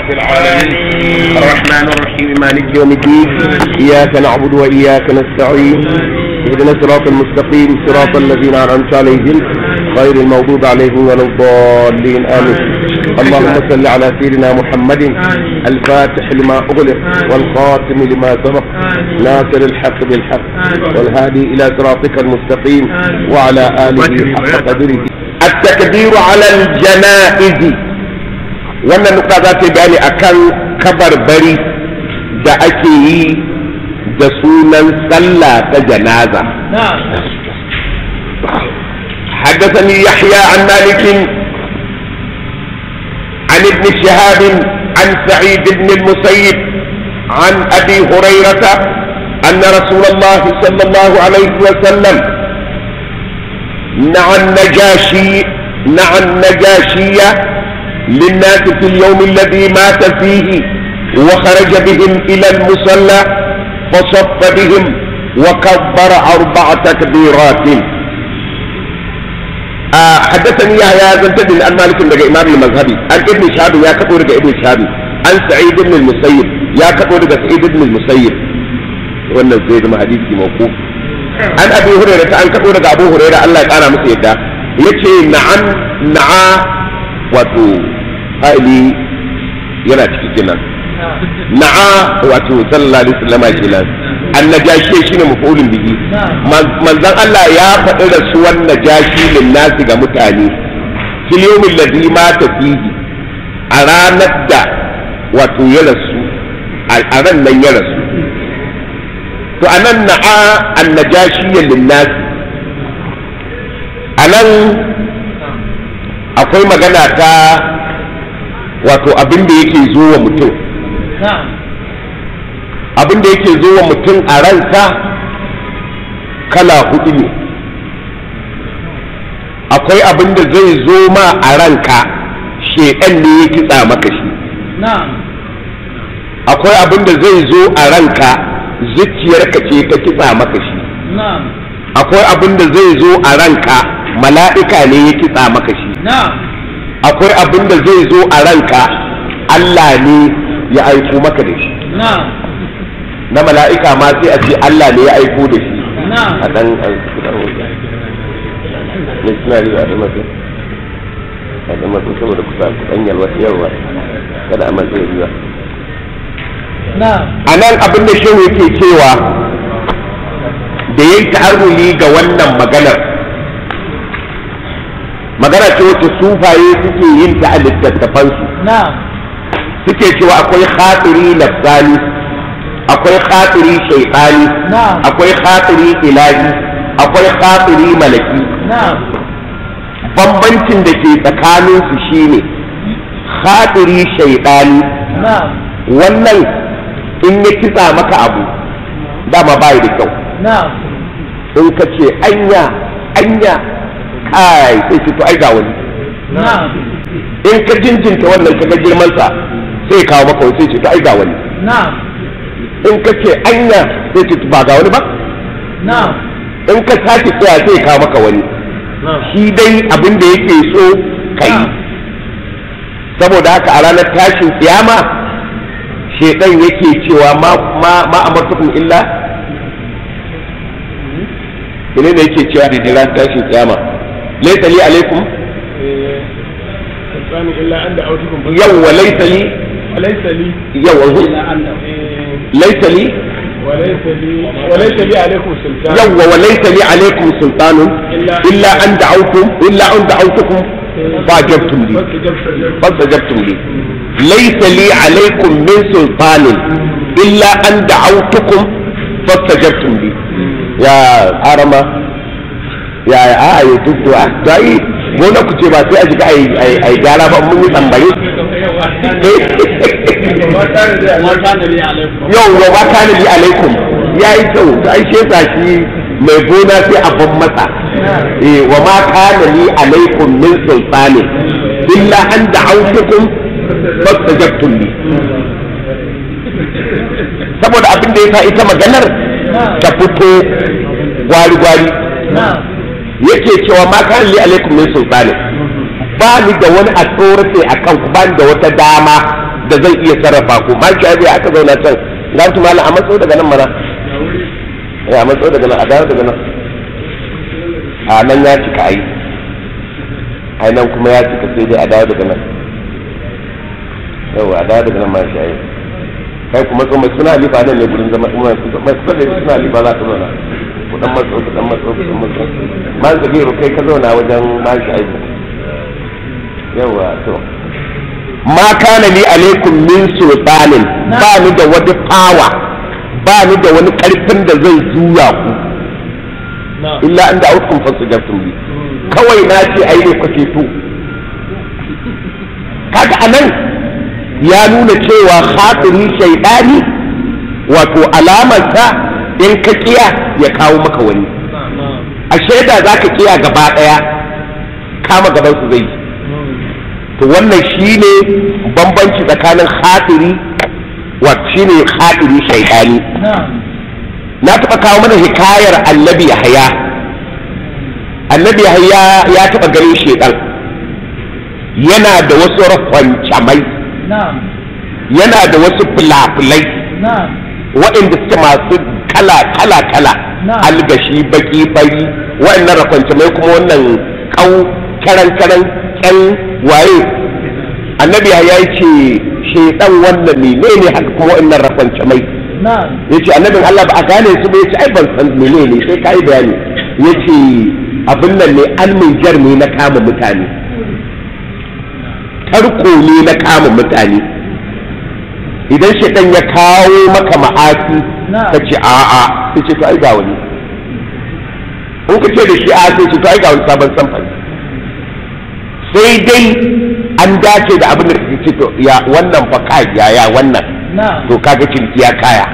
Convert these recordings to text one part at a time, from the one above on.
العالمين الرحمن الرحيم مالك يوم الدين إياك نعبد وإياك نستعين اهدنا الصراط المستقيم صراط الذين أنعمت عليهم غير المغضوب عليهم ولا الضالين آمين اللهم صل على سيدنا محمد الفاتح لما أغلق والخاتم لما سبق ناصر الحق بالحق والهادي إلى صراطك المستقيم وعلى آله حق قدره التكبير على الجنائز wannan nuka za ta bayani akan kabarbari da ake yi da sunan sallah ta janaza حدثني يحيى عن مالك عن ابن شهاب عن سعيد بن المسيب عن ابي هريره ان رسول الله صلى الله عليه وسلم نعى النجاشي نعى النجاشيه للناس في اليوم الذي مات فيه وخرج بهم الى المصلى فصف بهم وكبر اربع تكبيرات آه حدثني يا زنتد عن مالك بن امام المذهبي عن ابن شهاب يا كبر ابن شهاب عن سعيد بن المسيب يا كبر سعيد بن المسيب wannan zai zama hadisi mawquf an abi hurairah ta an kado daga abu hurairah Allah ya kara masa yadda yace na'an na'a wato fa'ili yana ciki kenan na'a wato sallallahu alaihi wasallam kenan annajashi shine mafulun bihi manzon Allah ya faɗi rasuwan najashi lin nasi ga mutane fil yawmil ladhi mata fihi a ranar da wato ya rasu a ran nan ya rasu to anan na'a annajashi lin nasi anan akwai magana ta wato abin da yake zo wa mutum abin da yake zo wa mutum a ransa kala hudu ne akwai abin da zai zo ma a ranka shedan ne ya kitsa maka shi akwai abin da zai zo a ranka zuciyarka ce ta kitsa maka shi akwai abin da zai zo a ranka mala'ika ne ya kitsa maka shi akwai abin da zai zo a ranka Allah ne ya aiko maka da shi na mala'ika ma sai a ce Allah ne ya aiko da shi a ɗan missionary a da masu a da masu saboda kusa kusan yalwa yawa kada a matsayi riwa a nan abin da shehu yake cewa da ya yi ta'arruli ga wannan maganar magana ce wacce sufaye suke yin ta a littattafansu suke cewa akwai khatiri nafsani akwai khatiri shaitani akwai khatiri ilahi akwai khatiri malaki bambancin da ke tsakaninsu shine khatiri shaitani wannan in ya kitsa maka abu dama bai da kyau in ka ce anya anya kai sai ce to ai ga wani in ka jinjinta wannan kaga girman sa sai kawo maka wani sai ce to ai ga wani in ka ce anya sai ce ba ga wani ba in ka sake tsaya sai kawo maka wani shi dai abin da yake so kai saboda haka a ranar tashin kiyama shedan yake cewa ma ma amartukum illa ne ne yake cewa da ranar tashin kiyama laisa li alaikum yawwa laisa li وليس لي yawwa laisa li وليس لي عليكم سلطان yawwa wa laisa li alaikum sultanun illa an da'awtum illa an da'awtukum fajabtum li fastajabtum li laisa li alaikum min sultanin illa an da'awtukum fastajabtum li ya arama ya a yi duk da ta yi gona ku ce ba sai a jika a yi gyara ba mun yi tambaye yau wa ba ta nabi alaikum ya yi kyau da ai shesa shi mai gona sai a ban masa eh wa ma kana li alaikum min sultani illa an da'awtukum fastajabtum li saboda abin da yasa ita maganar ta fito gwari gwari yake cewa ma kana li alaikum min sultani ba ni da wani authority a kan ku ba ni da wata dama da zan iya sarrafa ku ma ki abi aka zauna can ga su malam a matso daga nan mana ya a matso daga nan a dawo daga nan a nan ya cika ai ai nan kuma ya cika sai dai a dawo daga nan yawa a dawo daga nan ma shi ai kai kuma so mai suna halifa nan ne gurin zama mai kusa da suna halifa za ka zauna ku dan matso ku dan matso ku dan matso ma zabiru kai ka zauna wajen ma shi ai yawa to ma kana li alaikum min sultanin ba ni da wani fawa ba ni da wani karfin da zai juya ku illa inda aukum fasajabtum bi kawai na ce ai ne kuke to kaga anan ya nuna cewa khatiri shaydani wato alamarsa in ka kiya ya kawo maka wani a shaida zaka kiya gaba daya kama gaban su zai to wannan shine bambanci tsakanin khatiri wa shine khatiri shaydani na taɓa kawo mana hikayar annabi yahaya annabi yahaya ya taɓa ganin shedan yana da wasu rafancamai yana da wasu fulafulai waɗanda suke masu kala kala kala algashi baki fari waɗannan rafancamai kuma wannan kau karan karan kyan waye annabi yahaya ya ce shedan wannan ne ne haka kuma waɗannan rafancamai ya ce annabin Allah ba a gane su ba ya ce ai ban san mene ne sai ka yi bayani ya ce abin nan ne alminjar ne na kama mutane tarko ne na kama mutane idan shaitan ya kawo maka ma'asi ka ce a'a sai ce to ai ga wani in ka ce da shi a sai ce to ai ga wani sabon samfani sai dai an dace da abin da kake ce to ya wannan fa kai ya ya wannan to kaga ciniki ya kaya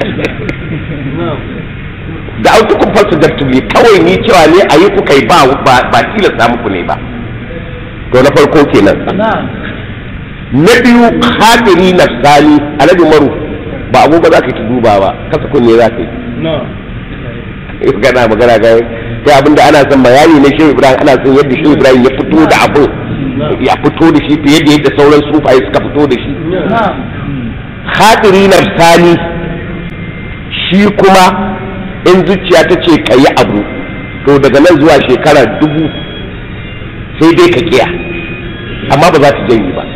da autukun falsa daftuli kawai ni cewa ne a yi kuka yi ba ba tilasta muku ne ba to na farko kenan na biyu hadiri nafsani alhaji maru ba abu ba za ka ki duba ba kasa kunne za ka yi gana magana ga sai abinda ana son bayani na shehu ibrahim ana son yadda shehu ibrahim ya fito da abin ya fito da shi fiye da yadda sauran sufaye suka fito da shi hadiri nafsani shi kuma in zuciya ta ce ka yi abu to daga nan zuwa shekara dubu sai dai ka kiya amma ba za ta janye ba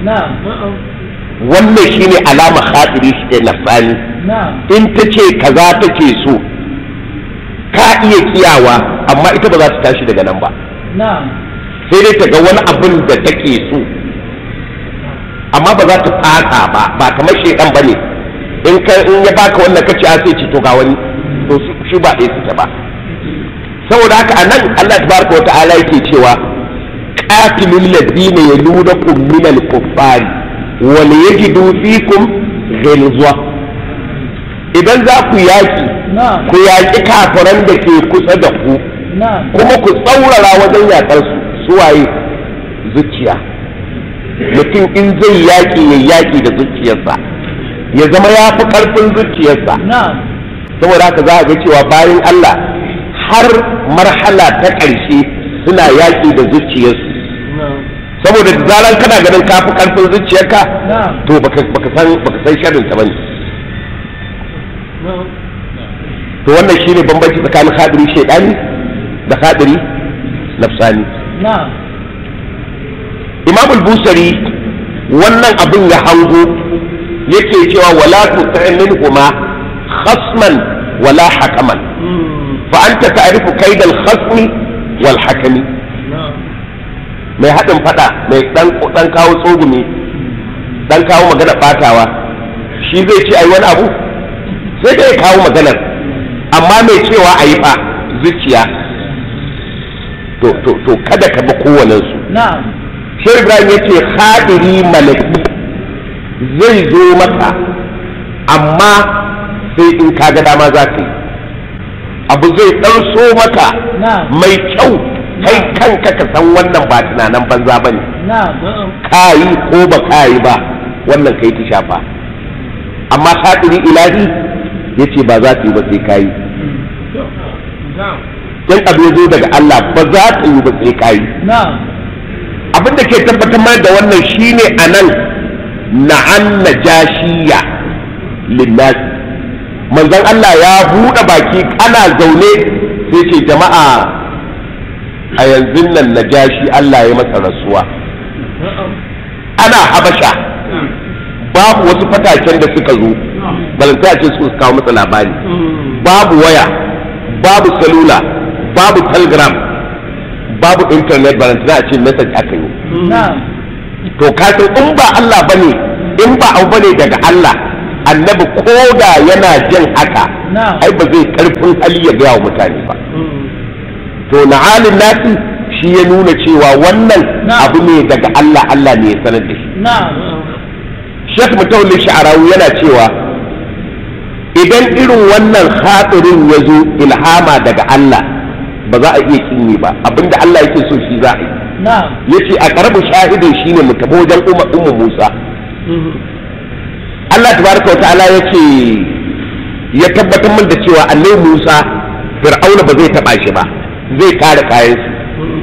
wannan shine alama hadiri shi ne nafsani in ta ce kaza take so ka iya kiyawa amma ita ba za ta tashi daga nan ba sai dai ta ga wani abin da take so amma ba za ta fata ba ba kamar shekan ba ne in ka in ya baka wannan kace a sai ci to ga wani to shi ba ɗaya suke ba saboda haka anan Allah tabaraka wata'ala yake cewa qatilul ladina yalunakum min al-kuffari wa yajidu fikum ghilza idan za ku yaki ku yaki kafiran da ke kusa da ku kuma ku tsaurara wajen yakar su suwaye zuciya mutum in zai yaƙi ya yaƙi da zuciyarsa ya zama ya fi ƙarfin zuciyarsa saboda haka za a ga cewa bayan Allah har marhala ta ƙarshe suna yaƙi da zuciyarsu saboda da zaran kana ganin ka fi ƙarfin zuciyarka to baka san baka san sharrin ta bane to wannan shine bambanci tsakanin hadiri shaidani da hadiri nafsani imam al-busari wannan abin ya hango yake cewa wala tu'min minhuma khasman wala hakaman fa anta ta'rifu kaid al-khasmi wal hakami mai hadin fada mai dan dan kawo tsogumi dan kawo magana batawa shi zai ce ai wani abu sai dai kawo maganar amma mai cewa ayi fa zuciya to to to kada ka bi kowanensu na'am sai ibrahim ya ce hadiri malaki zai zo maka amma sai in ka ga dama za ka yi abu zai ɗan so maka mai kyau kai kanka ka san wannan ba tunanan banza ba ne ka yi ko ba ka yi ba wannan kai ta shafa amma hadiri ilahi ya ce ba za ta yi ba sai ka yi in abu ya zo daga Allah ba za ta yi ba sai ka yi abin da ke tabbatar mana da wannan shine a nan na'an najashiya linnas manzon Allah ya buɗe baki ana zaune sai ce jama'a a yanzu nan najashi Allah ya masa rasuwa ana habasha babu wasu fataken da suka zo balanta ce su kawo masa labari babu waya babu salula babu telegram babu internet balanta a ce message aka yi to kasan in ba Allah bane in ba abu bane daga Allah annabi koda yana jin haka ai ba zai karfin hali ya gaya wa mutane ba to na halin nasi shi ya nuna cewa wannan abu ne daga Allah Allah ne ya sanar da shi Sheikh Mutawalli Sha'arawi yana cewa idan irin wannan hadirin ya zo ilhama daga Allah ba za a iya kinni ba abinda Allah yake so shi za a yi yace a karabu shahidin shine mu tafi wajen ummu Musa Allah tabaraka wa ta'ala yace ya tabbatar min da cewa annabi Musa Fir'auna ba zai taba shi ba zai kare kayan su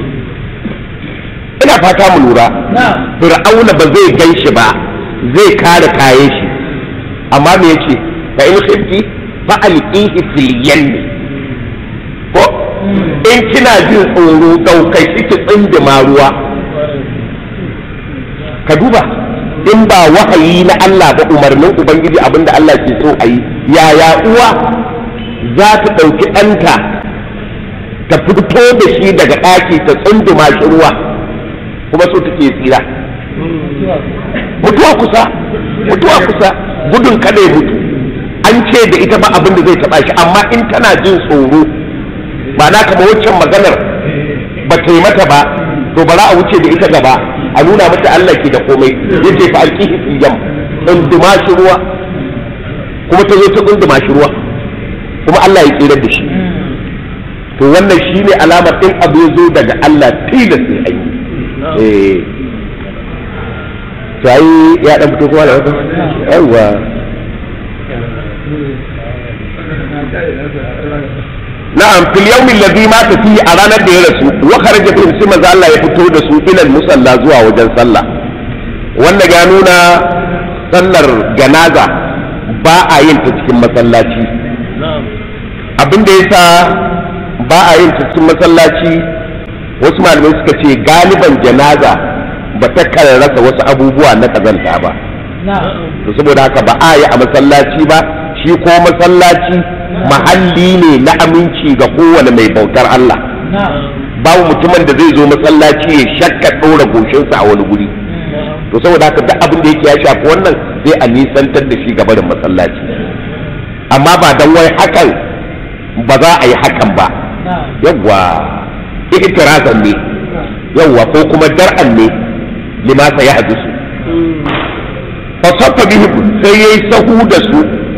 ina fata mu lura Fir'auna ba zai gan shi ba zai kare kayan shi amma me yace fa in khifti fa alqihi fil yammi ko in kina jin tsoro daukai shi ki tsindima ruwa ka duba in ba wahayi na Allah ba umarnin ubangiji abinda Allah ke so a yi yaya uwa za ta ɗauki ɗanta ta fito da shi daga ɗaki ta tsunduma shi ruwa kuma so take tsira mutuwa kusa mutuwa kusa gudun kada ya mutu an ce da ita ba abin da zai taɓa shi amma in tana jin tsoro ba na kama waccan maganar ba ta yi mata ba to bara a wuce da ita gaba a nuna mata Allah ke da komai yace fa alqihi fil yam tsunduma shi ruwa kuma ta zo ta tsunduma shi ruwa kuma Allah ya tsira da shi to wannan shine alamar in abu ya zo daga Allah tilas sai ai eh to ai ya dan fito kuma da wata yawa na'am fil yawmin ladhi mata fihi a ranar da ya rasu wa kharaja fi sai manzo Allah ya fito da su ilal musalla zuwa wajen sallah wanda ya nuna sallar janaza ba a yin ta cikin masallaci abin da yasa ba a yin ta cikin masallaci wasu malamai suka ce galiban janaza ba ta kan rasa wasu abubuwa na kazanta ba to saboda haka ba a yi a masallaci ba shi ko masallaci mahalli ne na aminci ga kowane mai bautar Allah babu mutumin da zai zo masallaci ya shakka ɗora goshinsa a wani guri to saboda haka duk abin da yake ya shafi wannan sai a nisantar da shi gaba da masallaci amma ba dan wai hakan ba za a yi hakan ba yawwa ihtirazan ne yawwa ko kuma dar'an ne limasa ya hadisu fasaffa bihim sai yayi sahu da su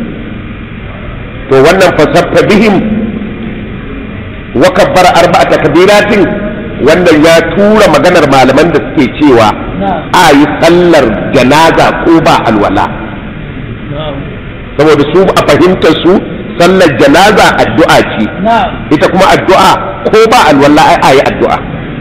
to wannan fasaffa bihim wa kabbara arba'ata kabiratin wannan ya tura maganar malaman da suke cewa a yi sallar janaza ko ba alwala saboda su a fahimtar su sallar janaza addu'a ce ita kuma addu'a ko ba alwala ai a yi addu'a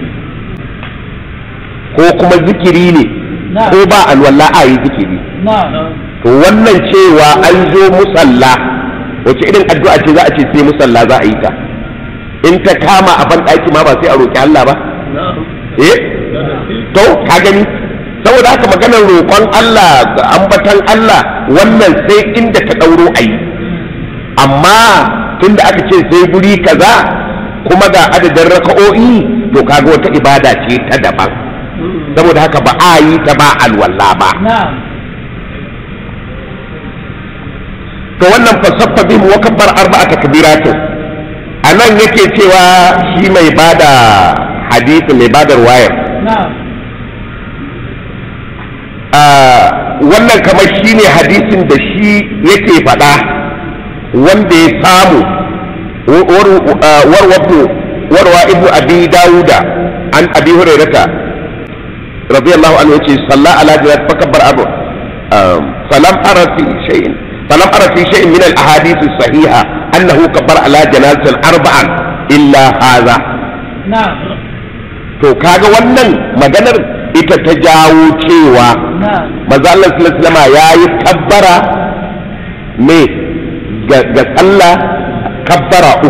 ko kuma zikiri ne ko ba alwala a yi zikiri to wannan cewa an zo musalla wace irin addu'a ce za a ce sai musalla za a yi ta in ta kama a banɗaki ma ba sai a roƙi Allah ba eh to ka gani saboda haka maganar roƙon Allah da ambatan Allah wannan sai inda ta ɗauro a yi amma tunda aka ce sai guri kaza kuma ga adadin raka'o'i to kaga wata ibada ce ta daban saboda haka ba a yi ta ba alwala ba to wannan fasaffa bihim wa kabbar arba'a takbiratin anan yake cewa shi mai bada hadisi mai bada wayar wannan kamar shi ne hadisin da shi yake faɗa wanda ya samu warwa ibnu abi dawuda an abi hurairata radiyallahu anhu yace salla ala jirat fakabbar abu falam ara fi shay'in falam ara fi shay'in min al ahadith as sahiha annahu kabbar ala janazatin arba'an illa hadha to kaga wannan maganar ita ta jawo cewa manzo Allah sallallahu alaihi wasallam yayi kabbara me ga ga sallah kabbara uku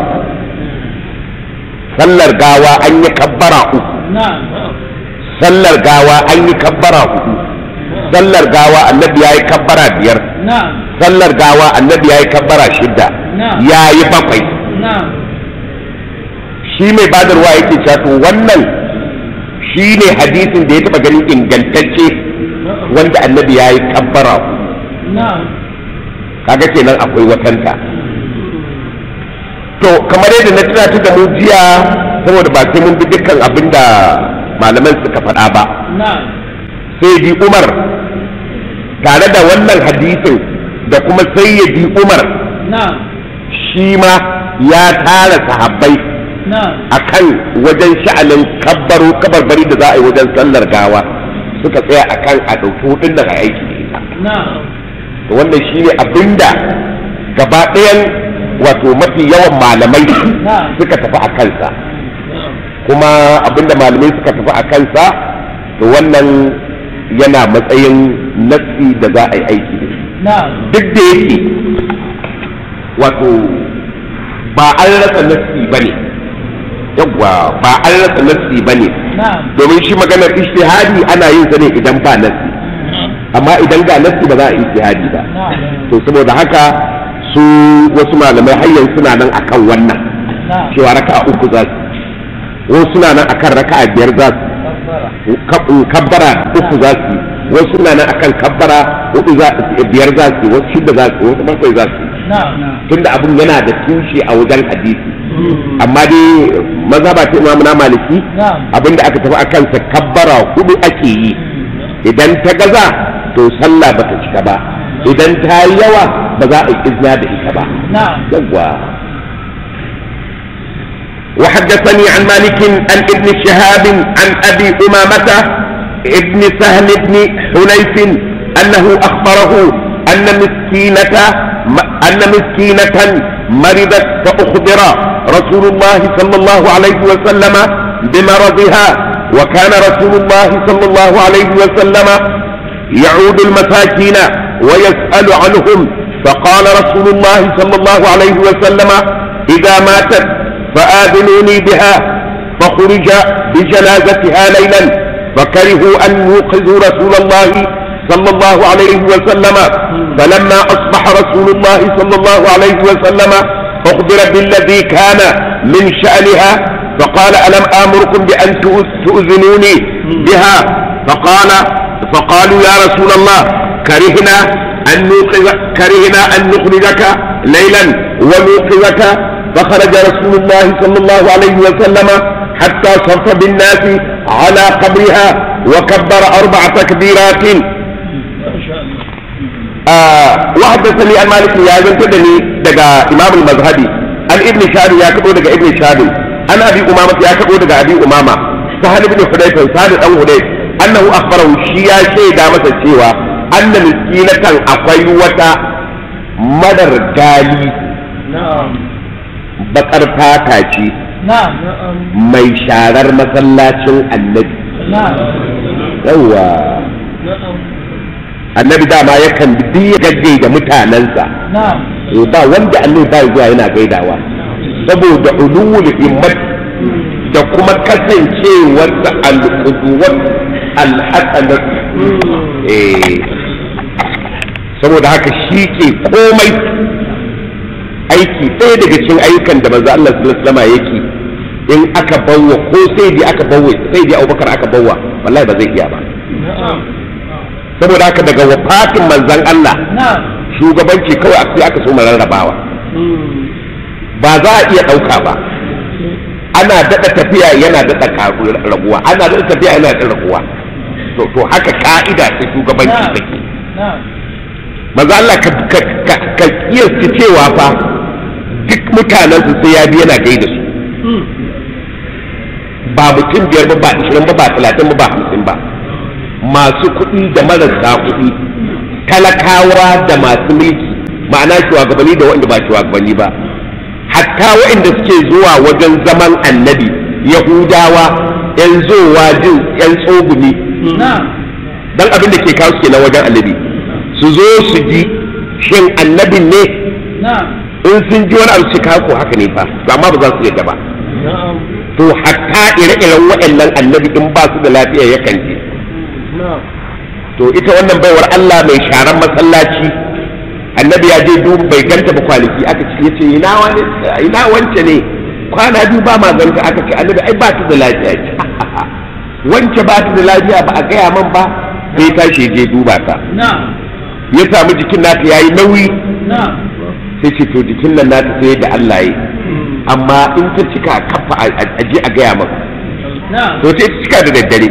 sallar gawa an yi kabbara uku sallar gawa an yi kabbara hudu sallar gawa annabi ya yi kabbara biyar sallar gawa annabi ya yi kabbara shidda ya yi bakwai shi mai badarwa yake cewa to wannan shi ne hadisin da ya taba ganin ingantacce wanda annabi ya yi kabbara kaga kenan akwai watanta to kamar yadda na tunatar da mu jiya saboda ba sai mun bi dukkan abin da malaman suka faɗa ba sai bi umar tare da wannan hadisin da kuma sayyidi umar shi ma ya tara sahabbai a kan wajen sha'anin kabbaro kabarbari da za a yi wajen sallar gawa suka tsaya a kan a ɗauki hudun da aiki da ita to wannan shi ne abinda gaba ɗayan wato mafi yawan malamai suka tafi a kansa kuma abinda malamai suka tafi a kansa to wannan yana matsayin nassi da za a yi aiki duk da yake wato ba an rasa nassi ba ne yawwa ba an rasa nassi ba ne domin shi maganar ishtihadi ana yin sa ne idan ba nassi amma idan ga nassi ba za a ishtihadi ba to saboda haka su wasu malamai har suna nan akan wannan cewa raka'a uku za su wasu suna nan akan raka'a biyar za su kabbara uku za su wasu suna nan akan kabbara hudu za biyar za su wasu shida za su wasu bakwai za su tunda abin yana da tushe a wajen hadisi amma dai mazhaba ta imamu na maliki abinda aka tafi akan sa kabbara hudu ake yi idan ta gaza to sallah bata cika ba idan ta yi yawa ba za a yi izina da ita ba yawwa وحدثني عن مالك عن ابن شهاب عن ابي امامه ابن سهل بن حنيف انه اخبره ان مسكينه ان مسكينه مرضت فاخبر رسول الله صلى الله عليه وسلم بمرضها وكان رسول الله صلى الله عليه وسلم يعود المساكين ويسال عنهم فقال رسول الله صلى الله عليه وسلم اذا ماتت فآذنوني بها فخرج بجنازتها ليلا فكرهوا أن يوقظوا رسول الله صلى الله عليه وسلم فلما أصبح رسول الله صلى الله عليه وسلم أخبر بالذي كان من شأنها فقال ألم آمركم بأن تؤذنوني بها فقال فقالوا يا رسول الله كرهنا أن نوقظ كرهنا أن نخرجك ليلا ونوقظك فخرج رسول الله صلى الله عليه وسلم حتى صف بالناس على قبرها وكبر أربع تكبيرات آه وحدثني عن مالك يا زنتدني دقا إمام المذهبي عن ابن شهاب يا كبو دقا ابن شهاب عن أبي أمامة يا كبو دقا أبي أمامة سهل بن حديث سهل أو حديث أنه أخبره شيا شيء دامة الشيوى أن مسكينة أقوى مدر قالي na'am bakar fata ce na'am mai sharar masallacin annabi na'am yawa na'am annabi dama yakan bi ya gaggai da mutanensa na'am Eh, ba wanda annabi ba zuwa yana gaidawa saboda ulul himmat da kuma kasancewarsa al-qudwat al-hasanat eh saboda haka shi ke komai aiki ɗaya daga cikin ayyukan da manzo Allah sallallahu alaihi wasallam yake in aka bawwa ko sai dai aka bawwa sai dai Abubakar aka bawwa wallahi ba zai iya ba na'am saboda haka daga wafatin manzon Allah na'am shugabanci kawai a sai aka so mu rarrabawa ba za a iya ɗauka ba ana daɗa tafiya yana daɗa ƙaru- raguwa ana daɗa tafiya yana daɗa raguwa to to haka ka'ida ta shugabanci na'am take na'am maza Allah ka ka ka, ka kiyasta cewa fa duk mutanen su sai ya bi yana gaida su ba mutum biyar ba ba ishirin ba ba talatin ba ba hamsin ba masu kuɗi da marasa kuɗi talakawa da masu mulki ma'ana shugabanni da waɗanda ba shugabanni ba hatta waɗanda suke zuwa wajen zaman annabi yahudawa yan zowa jin yan tsogumi na'am dan abin da ke kawo su kenan wajen annabi su zo su ji shin annabin ne na'am in sun ji wani abu su kawo ko haka ne fa to amma ba za su yadda ba na'am to hatta ire-iren waɗannan annabi in ba su da lafiya yakan je na'am to ita wannan baiwar Allah mai sharan masallaci annabi ya je duba bai ganta ba kwanaki aka ce yace ina wani ina wance ne kwana biyu ba ma ganta aka ce annabi ai ba ta da lafiya ya ce wance ba ta da lafiya ba a gaya man ba sai tashi je duba ta na'am ya samu jikin nata yayi nauyi na'am sai ce to jikin nan nata sai da Allah yi amma in ta cika kafa a je a gaya man na'am to ta cika da daddare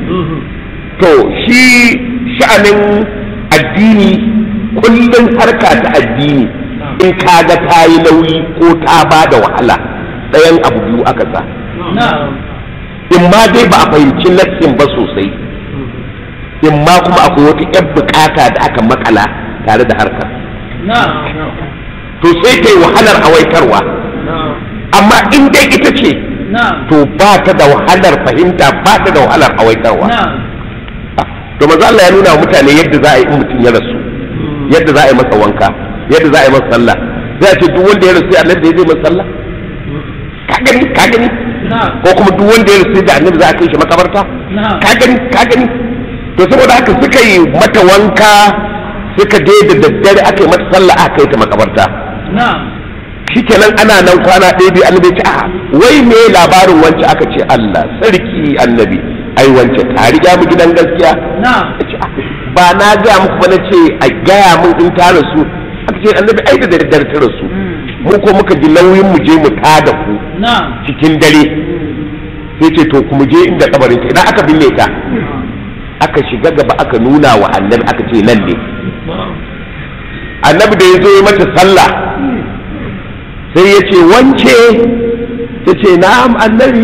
to shi sha'anin addini kullum harka ta addini in kaga ta yi nauyi ko ta ba da wahala ɗayan abu biyu aka sa na'am in ma dai ba a fahimci nassin ba sosai in ma kuma akwai wata 'yan bukata da aka makala tare da harkar na'am to sai ta yi wahalar awaitarwa na'am amma in dai ita ce na'am to ba ta da wahalar fahimta ba ta da wahalar awaitarwa na'am to maza Allah ya nuna wa mutane yadda za a yi in mutum ya rasu yadda za a yi masa wanka yadda za a yi masa sallah zai ce duk wanda ya rasu ya annabi zai masa sallah ka gani ka gani na'am ko kuma duk wanda ya rasu da annabi za a kai shi makabarta na'am ka gani ka gani to saboda haka suka yi mata wanka suka je da daddare aka yi mata sallah aka kai ta makabarta na'am shikenan ana nan kwana ɗaya biyu annabi ce a wai me labarin wance aka ce Allah sarki annabi ai wance ta riga mu gidan gaskiya na'am Ya ce, "Ah, ba na gaya muku ba na ce a gaya mun in ta rasu aka ce annabi ai da daddare ta rasu mu ko muka ji nauyin mu je mu tada ku na'am cikin dare sai ce to ku mu je inda kabarin ta idan aka binne ta aka shiga gaba aka nuna wa annabi aka ce nan ne annabi da ya zo ya mata sallah sai ya ce wance ta ce na'am annabi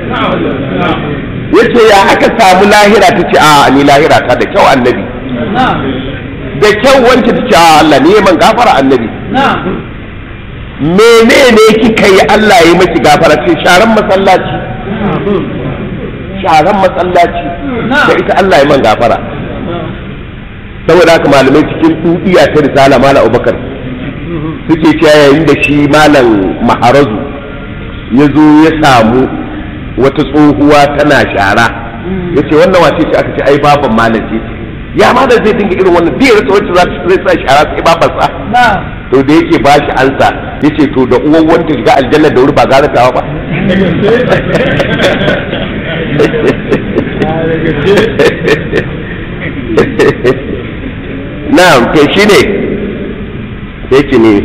ya ce ya aka samu lahira ta ce a ni lahira ta da kyau annabi na'am da kyau wance ta ce a Allah ne man gafara annabi na'am menene kika yi Allah ya maki gafara ce sharan masallaci sharan masallaci da ita Allah ya man gafara saboda haka malamai cikin dudiya ta risala malam Abubakar suke cewa yayin da shi malam Maharazu ya zo ya samu wata tsohuwa tana shara ya ce wannan wace ce aka ce ai baban malam ce ya malam zai dinga irin wannan bai rasa wacce za ta zai sa shara sai babansa na'am to da yake ba shi ansa ya ce to da uwan wanta shiga aljanna da wuri ba gara tawa ba na'am to shi ne sai ce ne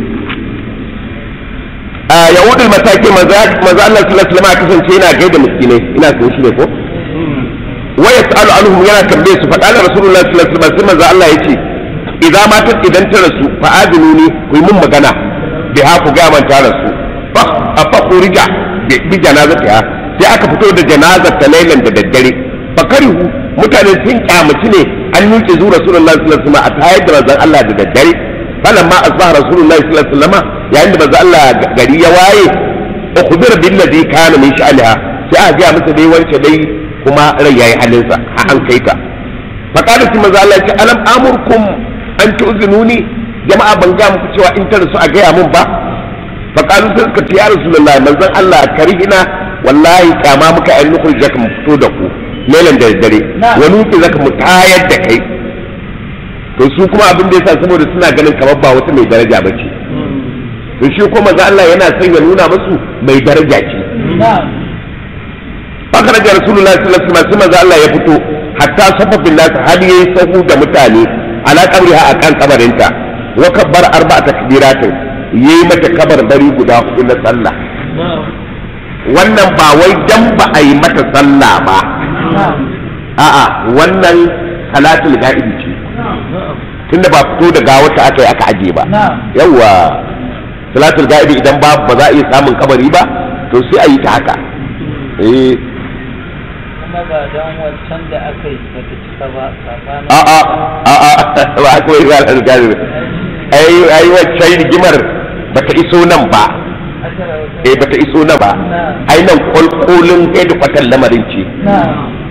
a yahudul mataki maza maza Allah sallallahu alaihi wasallam kasance yana gaida miskinai ina kan shi ne ko wa yasalu anhum yana tambaye su faɗa da rasulullahi sallallahu alaihi wasallam sai maza Allah yace idan matar idan ta rasu fa adinuni ku yi mun magana bi ha ku ga man ta rasu fa fa kurija bi janazata sai aka fito da janazar ta lailan da daddare fa karihu mutane sun kyamaci ne an yuke zu rasulullahi sallallahu alaihi wasallam a tayar da manzon Allah da daddare falamma asbaha rasulullahi sallallahu alaihi wasallam yayin da manzon Allah gari ya waye ukhbir billadhi kana min sha'aliha sai aka ga masa dai wance dai kuma rai yayi halinsa a an kai ta fa qala manzon Allah ya ce alam amurkum an tu'zinuni jama'a ban ga muku cewa in ta rasu a gaya mun ba fa qalu sai suka ce ya rasulullahi manzon Allah karihina wallahi kama muka ayi nukul jaka mu fito da ku lelan da dare wani wuce zaka mu tayar da kai to su kuma abin da yasa saboda suna ganin kamar ba wata mai daraja ba ce to shi kuma manzon Allah yana son ya nuna musu mai daraja ce na'am fakar da rasulullahi sallallahu alaihi wasallam sai manzon Allah ya fito hatta safafin nasu har yayi sahu da mutane ala qabriha akan kabarinta wa kabbar arba'a takbiratin yayi mata kabar bari guda hudu na sallah na'am wannan ba wai dan ba a yi mata sallah ba na'am a'a wannan salatul ga'ibi ce na'am tunda ba fito da gawata aka yi aka aje ba na'am yawa salatul ga'ibi idan ba ba za a iya samun kabari ba to sai a yi ta haka eh kuma ba don wancan da aka yi ba ta cika ba tsakanin a'a a'a ba akwai salatul ga'ibi ai ai wacce rigimar bata iso nan ba ashara wata eh bata iso nan ba ai nan kolkolin kai da kwatan lamarin ce na'am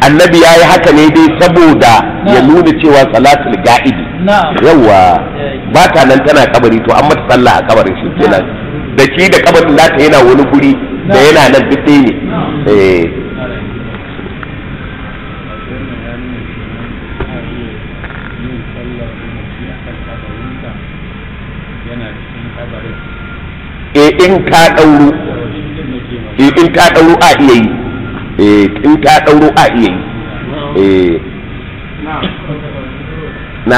annabi ya yi haka ne dai saboda ya Na'am. nuna cewa salatul ga'idi na'am yawa ba ta nan tana kabari to an mata sallah a kabarin shi kenan da shi da kabarin nata yana wani guri da Na'am. yana nan duk ɗaya ne eh eh in ka ɗauro eh in ka ɗauro a iya yi eh in ka ɗauro a iya yi eh na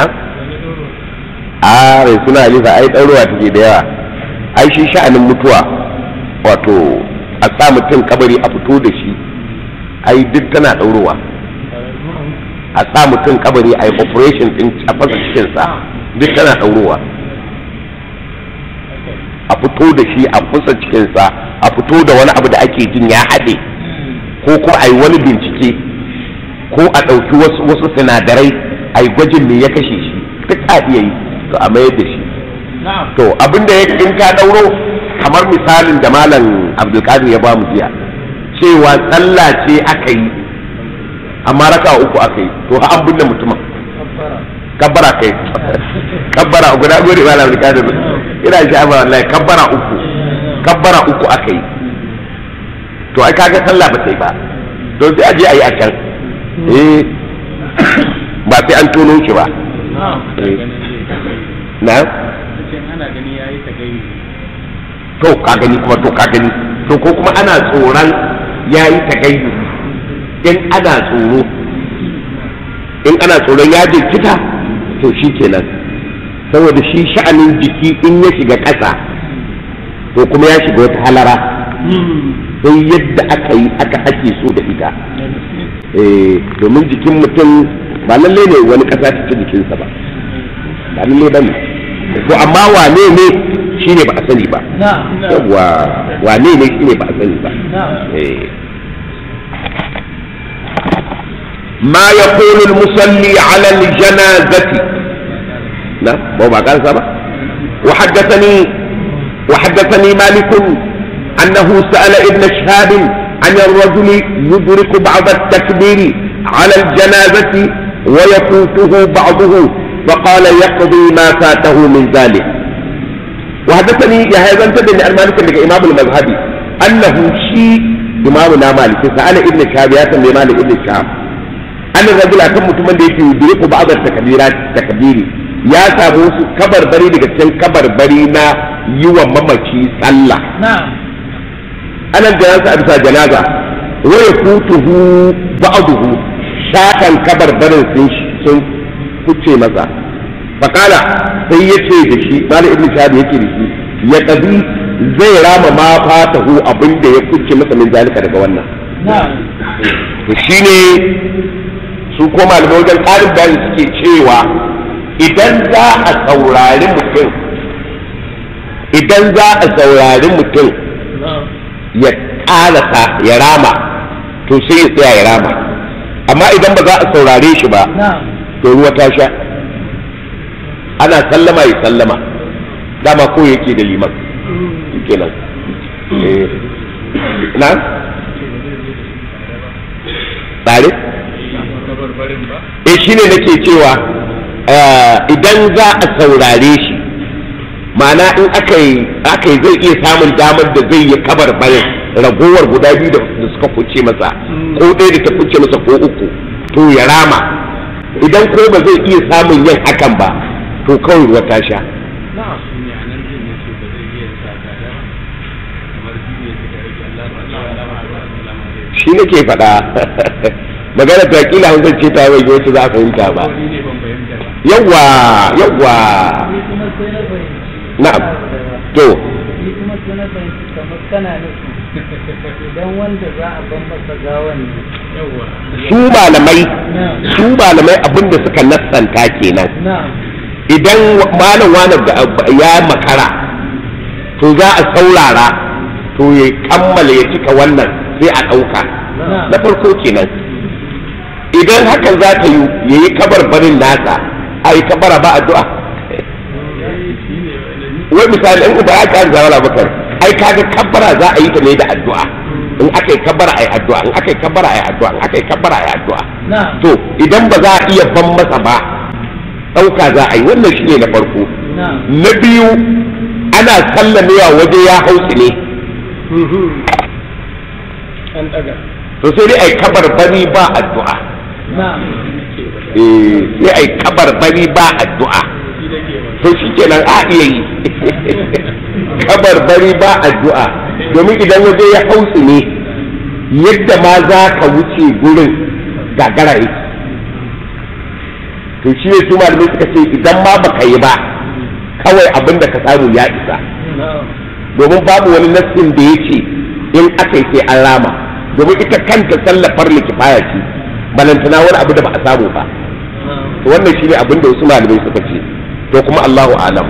a rai suna halifa ai ɗaurowa take da yawa ai shi sha'anin mutuwa wato a sa mutum kabari a fito da shi ai duk tana ɗaurowa a sa mutum kabari a yi operation ɗin a fasa cikinsa duk tana ɗaurowa a fito da shi a fasa cikinsa a fito da wani abu da ake jin ya haɗe ko ko a yi wani bincike ko a ɗauki wasu wasu sinadarai a yi gwajin me ya kashe shi duk a iya yi to a mayar da shi to abinda ya in ka ɗauro kamar misalin da malam abdulkadir ya ba mu jiya cewa sallah ce aka yi amma raka uku aka yi to ha an binne mutumin kabbara kai kabbara uku na gode malam abdulkadir ina shi amma wallahi kabbara uku kabbara uku aka yi to ai kaga sallah ba ta yi ba don sai a je a yi a can eh ba sai an tono shi ba na to ka gani kuma to ka gani to ko kuma ana tsoron ya yi tagayyu in ana tsoro in ana tsoron ya jirkita to shi kenan saboda shi sha'anin jiki in ya shiga ƙasa to kuma ya shiga wata halara sai yadda aka yi aka ake so da ita eh domin jikin mutum ba lalle ne wani ƙasa ta ci jikinsa ba ba lalle ba ne to amma wane ne shi ne ba a sani ba na'am yawwa wane ne shi ne ba a sani ba na'am eh ما يقول المصلي على الجنازة نعم هو ما قال سبا وحدثني وحدثني مالك أنه سأل ابن شهاب عن الرجل يدرك بعض التكبير على الجنازة ويفوته بعضه فقال يقضي ما فاته من ذلك وحدثني يا هذا انت بن المالك لك امام المذهبي انه شيء امامنا مالك سأل ابن شهاب يا سمي مالك ابن شهاب an rajula kan mutumin da yake yudriku ba'd takbirat takbiri ya samu su kabarbari daga cikin kabarbari na yi wa mamaci sallah na'am anan da yansa a bisa janaza wa yakutuhu ba'dahu shakan kabarbarin sun sun kuce masa fakala sai yace da shi malam ibnu shahab yake da shi ya kabi zai rama ma fatahu abinda ya kuce masa min zalika daga wannan na'am to shine su ko malamai wajen ƙarin bayani suke cewa idan za a saurari mutum idan za a saurari mutum ya ƙarasa ya rama to sai ya tsaya ya rama amma idan ba za a saurare shi ba na'am to ruwa ta sha ana sallama ya sallama dama ko yake da liman kenan eh na tsare eh shine nake cewa eh, idan za a saurare shi ma'ana in aka yi aka yi zai iya samun damar da zai yi kabar barin ragowar guda biyu da da suka kuce masa ko ɗaya da ta kuce masa ko uku to ya rama idan ko ba zai iya samun yin hakan ba to kawai ruwa ta sha shi nake faɗa magana ta kila hankali ce ta bai wacce za a fahimta ba yawwa yawwa ni kuma sai na fahimci na'am to ni kuma sai na fahimci kamar kana nufin idan wanda za a ban masa gawan ne su malamai na'am su malamai abinda suka nassanta kenan na'am idan malam wani da ya makara to za a saurara to ya kammala ya cika wannan sai a ɗauka na'am na farko kenan idan hakan za ta yi ya yi kabarbarin nasa a yi kabara ba addu'a wai misali in ba ya ƙari zawara bakar ai kaga kabbara za a yi ta ne da addu'a in aka yi kabbara ai addu'a in aka yi kabbara ai addu'a in aka yi kabbara ai addu'a na'am to idan ba za a iya ban masa ba ɗauka za a yi wannan shine na farko na'am na biyu ana sallamewa waje ya hausi ne an daga to sai dai ai kabar bani ba addu'a na'am eh sai ai kabar bani ba addu'a to shikenan a iya yi kabar bari ba addu'a domin idan waje ya hausi ne yadda ma za ka wuce gurin gagara yake to shi ne su malamai suka ce idan ma baka yi ba kawai abin da ka samu ya isa domin babu wani nassin da ya ce in aka yi sai an rama domin ita kanta sallafar likifaya ce balantana wani abu da ba a samu ba to wannan shi ne abin da wasu malamai suka ce to kuma Allahu alam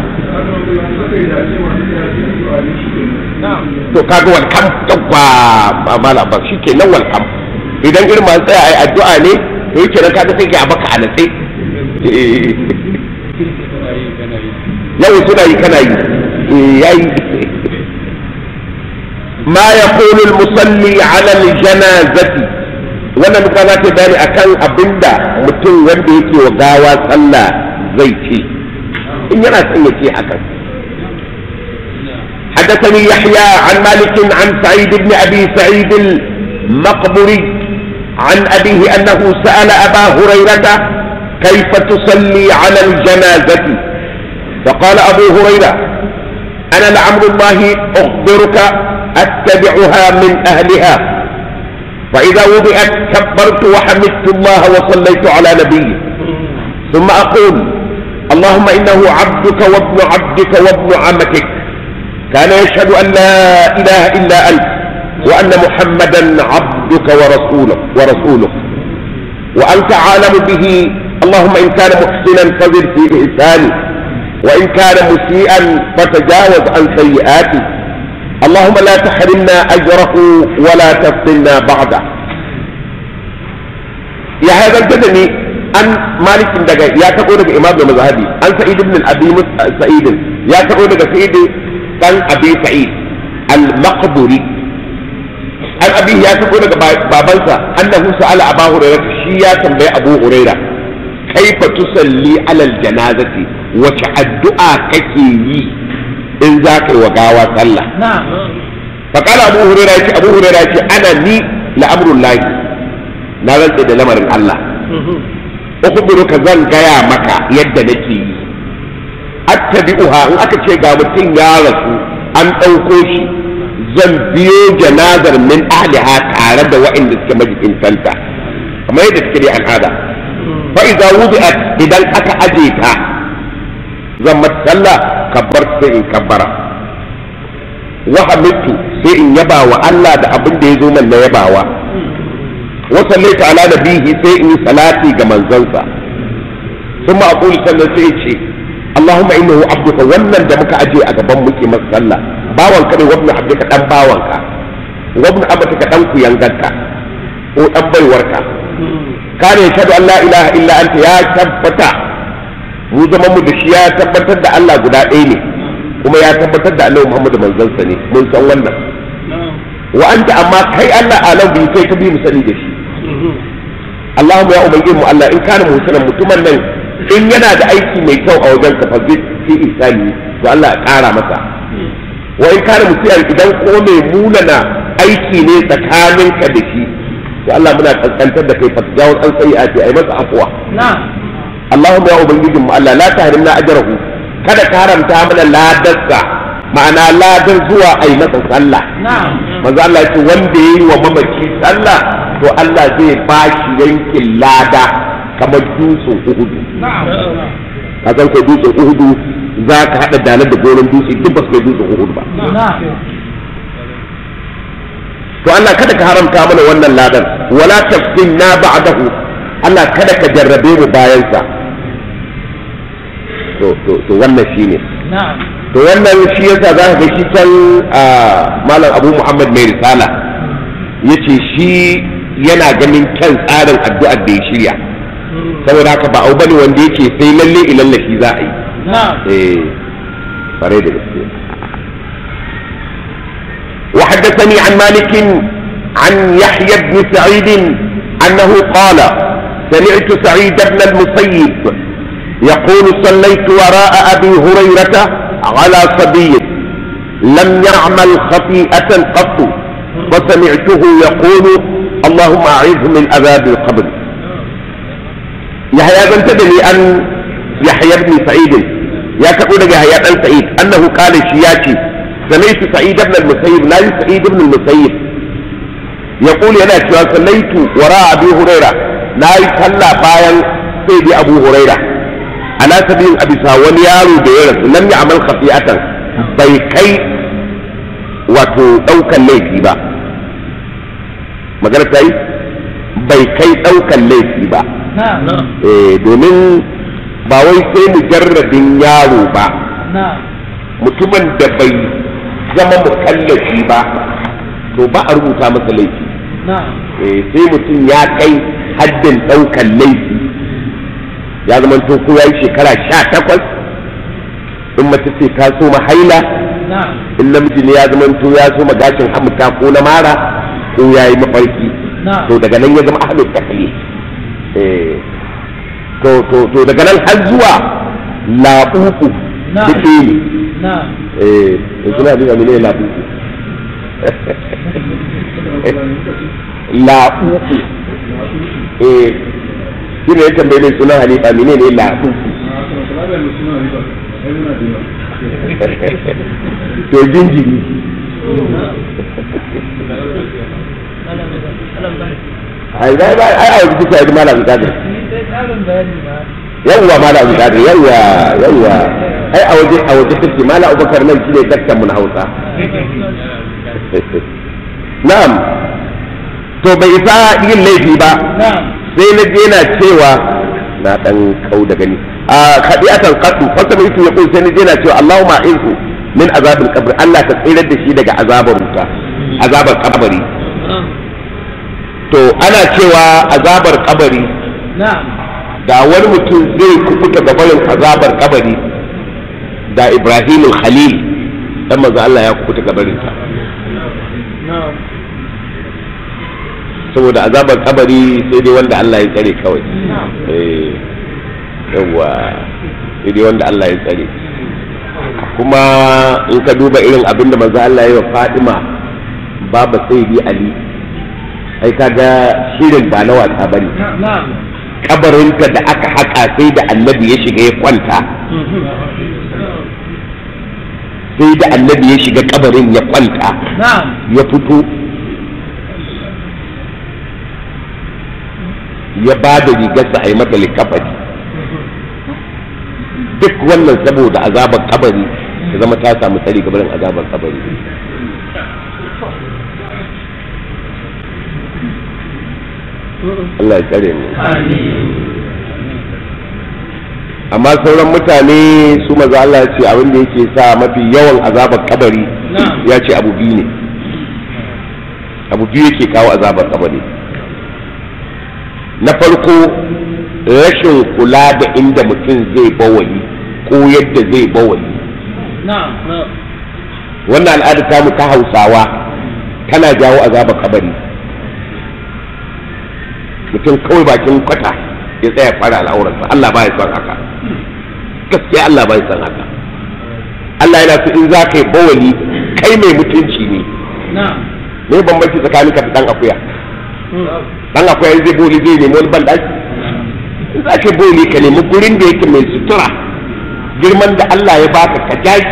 to kaga walkam yawwa mala ba shi ke nan walkam idan irin masu tsaya a yi addu'a ne to yake nan kaga sai ka baka a natse yau suna yi kana yi yayi ma yaqulu al-musalli ala al-janazati wannan duka za ta bayani akan abinda mutum wanda yake wa gawa sallah zai ce in yana son ya ce hakan حدثني يحيى عن مالك عن سعيد بن ابي سعيد المقبري عن ابيه انه سال ابا هريره كيف تصلي على الجنازه فقال ابو هريره انا لعمر الله اخبرك اتبعها من اهلها فاذا وضعت كبرت وحمدت الله وصليت على نبيه ثم اقول اللهم انه عبدك وابن عبدك وابن عمتك كان يشهد أن لا إله إلا أنت وأن محمدا عبدك ورسولك ورسولك وأنت عالم به اللهم إن كان محسنا فزد في إحسانه وإن كان مسيئا فتجاوز عن سيئاته اللهم لا تحرمنا أجره ولا تفتنا بعده يا هذا الجدني أن مالك دقا يا تقول إمام المذهبي أن سعيد بن الأبي سعيد يا تقول سعيد dan abi sa'id al-maqburi an abi ya sako daga babansa annahu sa'ala aba hurairah shi ya tambayi abu hurairah kaifa tusalli alal janazati wace addu'a kake yi in za ka yi wa gawa sallah na'am fa qala abu hurairah yace abu hurairah yace ana ni la amrullahi na rantsa da lamarin Allah ukhbiruka zan gaya maka yadda nake yi attabi'uha in aka ce ga mutum ya rasu an ɗauko shi zan biyo janazar min ahliha tare da waɗanda suke majikin santa kamar yadda suke da al'ada fa idza wudi'at idan aka aje ta zan mata sallah kabbar sai in kabbara wa hamidtu sai in yaba wa Allah da abin da ya zo man na yabawa wa sallaita ala nabihi sai in yi salati ga manzansa ثم أقول sannan sai ce Allahumma innahu abduka wannan da muka aje a gaban muke masa sallah bawan ka ne wabnu abduka dan bawan ka wabnu abduka dan ku yangarka ko dan baiwarka kana yashhadu an la ilaha illa anta ya tabbata mu zaman mu da shi ya tabbatar da Allah guda ɗaya ne kuma ya tabbatar da Annabi Muhammad manzon sa ne mun san wannan wa anta amma kai Allah alam bi kai ka bi mu sani da shi Allahumma ya ubangiji mu Allah in kana musulman mutumin nan in yana da aiki mai kyau a wajen ka fa fi isani to Allah ya kara masa wa in kana musiyan idan ko mai munana aiki ne tsakanin ka da shi to Allah muna kaskantar da kai fatajawo an sai a ce ai masa afwa na'am Allahumma ya ubangijin mu Allah la tahrimna ajrahu kada ka haramta mana ladarsa ma'ana ladar zuwa ai masa sallah na'am manzo Allah ya ce wanda yayi wa mamaci sallah to Allah zai bashi yankin lada kamar dutsen uhudu ka san ko dutsen uhudu za ka haɗa dalar da gonan dutse duk ba su kai dutsen uhudu ba na'am to Allah kada ka haramta mana wannan ladan wala tafsinna ba'dahu Allah kada ka jarrabe mu bayan sa to to to wannan shine na'am to wannan shi yasa za ka ga shi can malam Abu Muhammad mai risala yace shi yana ganin kyan tsarin addu'ar da ya shirya saboda haka ba abu bane wanda yake sai lalle ilalla shi za a yi na'am eh fare da gaske wa haddathani an malik عن يحيى بن سعيد أنه قال سمعت سعيد بن المسيب يقول صليت وراء أبي هريرة على صبي لم يعمل خطيئة قط فسمعته يقول اللهم أعذه من عذاب القبر يحيى بن تدري أن يحيى بن سعيد يا كقول يحيى بن سعيد أنه قال شياتي سمعت سعيد بن المسيب لا سعيد بن المسيب يقول أنا صليت وراء أبي هريرة لا يصلى باين سيدي أبو هريرة على سبيل أبي ساوان يارو ديرس لم يعمل خطيئة بيكي wato ɗaukan laifi ba magana ta yi bai kai ɗaukan laifi ba domin ba wai sai mujarradin yaro ba mutumin da bai zama mukallafi ba to ba a rubuta masa laifi sai mutum ya kai haddin ɗaukan laifi ya zama to ko ya yi shekara sha takwas in mace ce ta so haila in namiji ne ya zama to ya so gashin hamuta ko na mara ko ya yi mafarki to daga nan ya zama ahlul taklif to to to daga nan har zuwa labuku duk ne eh to suna da ne labuku labuku eh shi ne ya tambaye ne sunan halifa mene ne labuku to jinjiri ai ai ai ai ai kuka yi malam kadir yawwa malam kadir yawwa yawwa ai a waje a waje take malam abubakar nan shine daktar mun hausa na'am to bai isa yin laifi ba sai na je na cewa na dan kau da gani a khadi'atan qaddu fasa mai ya kun sai na je na cewa Allahumma insu min azabil qabr Allah ka tsirar da shi daga azabar wuta azabar kabari to ana cewa azabar kabari da wani mutum zai kubuta ga barin azabar kabari da Ibrahim Khalil dan manzo Allah ya kubuta ga barin ta saboda azabar kabari sai dai wanda Allah ya tsare kawai eh yawa sai dai wanda Allah ya tsare kuma in ka duba irin abin da manzo Allah ya yi wa Fatima baba sayyidi Ali ai kaga shirin ba na wasa bane kabarinta da aka haka sai da annabi ya shiga ya kwanta sai da annabi ya shiga kabarin ya kwanta ya fito ya ba da rigarsa a yi mata likafani duk wannan saboda azabar kabari ta zama ta samu tsari gabarin azabar kabari Allah ya tsare mu amma sauran mutane su maza Allah ya ce abin da yake sa mafi yawan azabar kabari ya ce abu biyu ne abu biyu yake kawo azabar kabari na farko rashin kula da inda mutum zai bawali ko yadda zai bawali wannan al'ada ta mu ta hausawa tana jawo azabar kabari mutum kawai bakin kwata ya tsaya fara al'aurarsa Allah ba ya son haka gaskiya Allah ba ya son haka Allah yana so in za ka yi bawali kai mai mutunci ne me bambanci tsakanin ka da dan akuya dan akuya zai boli zai nemi wani bandaki in za ka boli ka nemi gurin da yake mai sutura girman da Allah ya baka ka jaji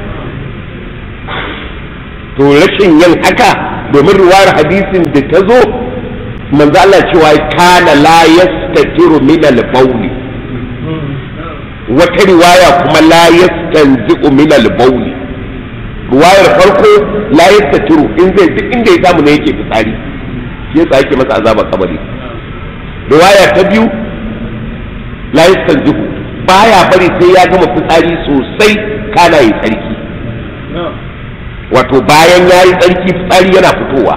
to rashin yin haka domin ruwar hadisin da ta zo manzo Allah cewa kana la yastatiru min al-bawli wata riwaya kuma la yastanzi'u min al-bawli riwayar farko la yastatiru in zai duk inda ya samu ne yake fitsari shi yasa yake masa azabar kabari riwaya ta biyu la yastanzi'u baya bari sai ya gama fitsari sosai kana yi tsarki wato bayan ya yi tsarki fitsari yana fitowa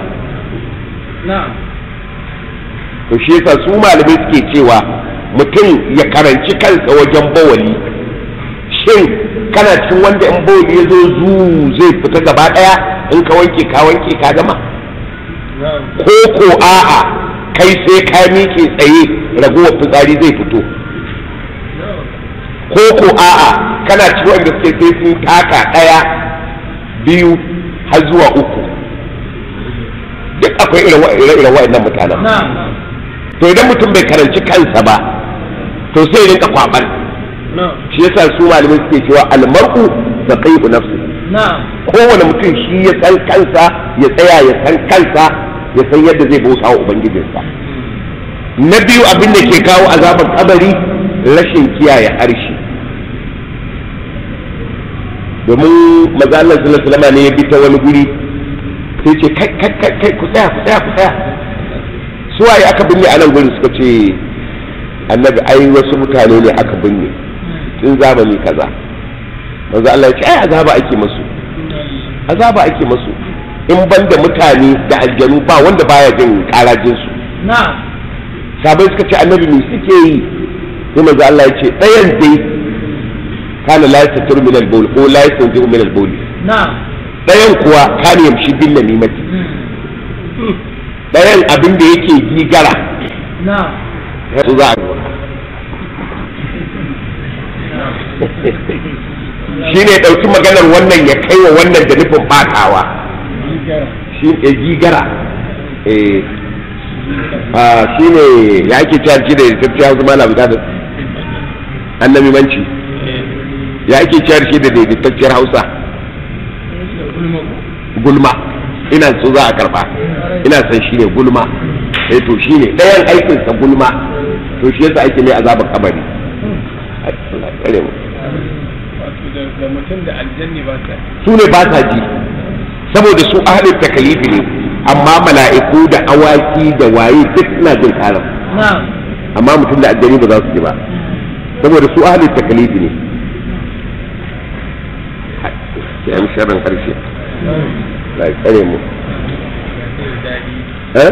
to shi yasa su malamai suke cewa mutum ya karanci kansa wajen bawali shin kana cikin wanda in bawali ya zo zu zai fita gaba daya in ka wanke ka wanke ka gama ko ko a'a kai sai ka miƙe tsaye ragowar fitsari zai fito ko ko a'a kana ci wanda suke sai sun taka ɗaya biyu har zuwa uku duk akwai irin wa'annan mutanen to idan mutum bai karanci kansa ba to sai ya rinka kwaban shi yasa su malamai suke cewa almar'u saqihu nafsi kowane mutum shi ya san kansa ya tsaya ya san kansa ya san yadda zai bauta wa ubangijinsa na biyu abin da ke kawo azabar kabari rashin kiyaye harshe domin maza Allah sallallahu alaihi ne ya bi ta wani guri sai ce kai kai kai kai ku tsaya ku tsaya ku tsaya su waye aka binne a nan gurin suka ce annabi ai wasu mutane ne aka binne tun zamani kaza manzo Allah ya ce ai azaba ake masu azaba ake masu in ban da mutane da aljanu ba wanda baya jin karajin su sabai suka ce annabi me suke yi sai manzo Allah ya ce ɗayan dai kana la yastatiru min al-bawl ko la yastanzihu min al-bawl ɗayan kuwa kana yamshi bin namimati ɗayan abin da yake gigara su za a shi ne ɗauki maganar wannan ya kai wa wannan da nufin ɓatawa shi ne gigara shi ne ya ake cewa shi da tafiya hausa malam da annabi manci ya ake cewa shi da daidaitacciyar hausa gulma ina so za a karba ina san shi ne gulma eh to shi ne ɗayan aikinsa gulma to shi yasa ake mai azabar kabari kare mu da mutum da aljanni ba sa su ne ba sa ji saboda su ahalin takalifi ne amma mala'iku da awaki da waye duk suna jin karam amma mutum da aljani ba za su ji ba saboda su ahalin takalifi ne sai an sharrin karshe la tsare mu eh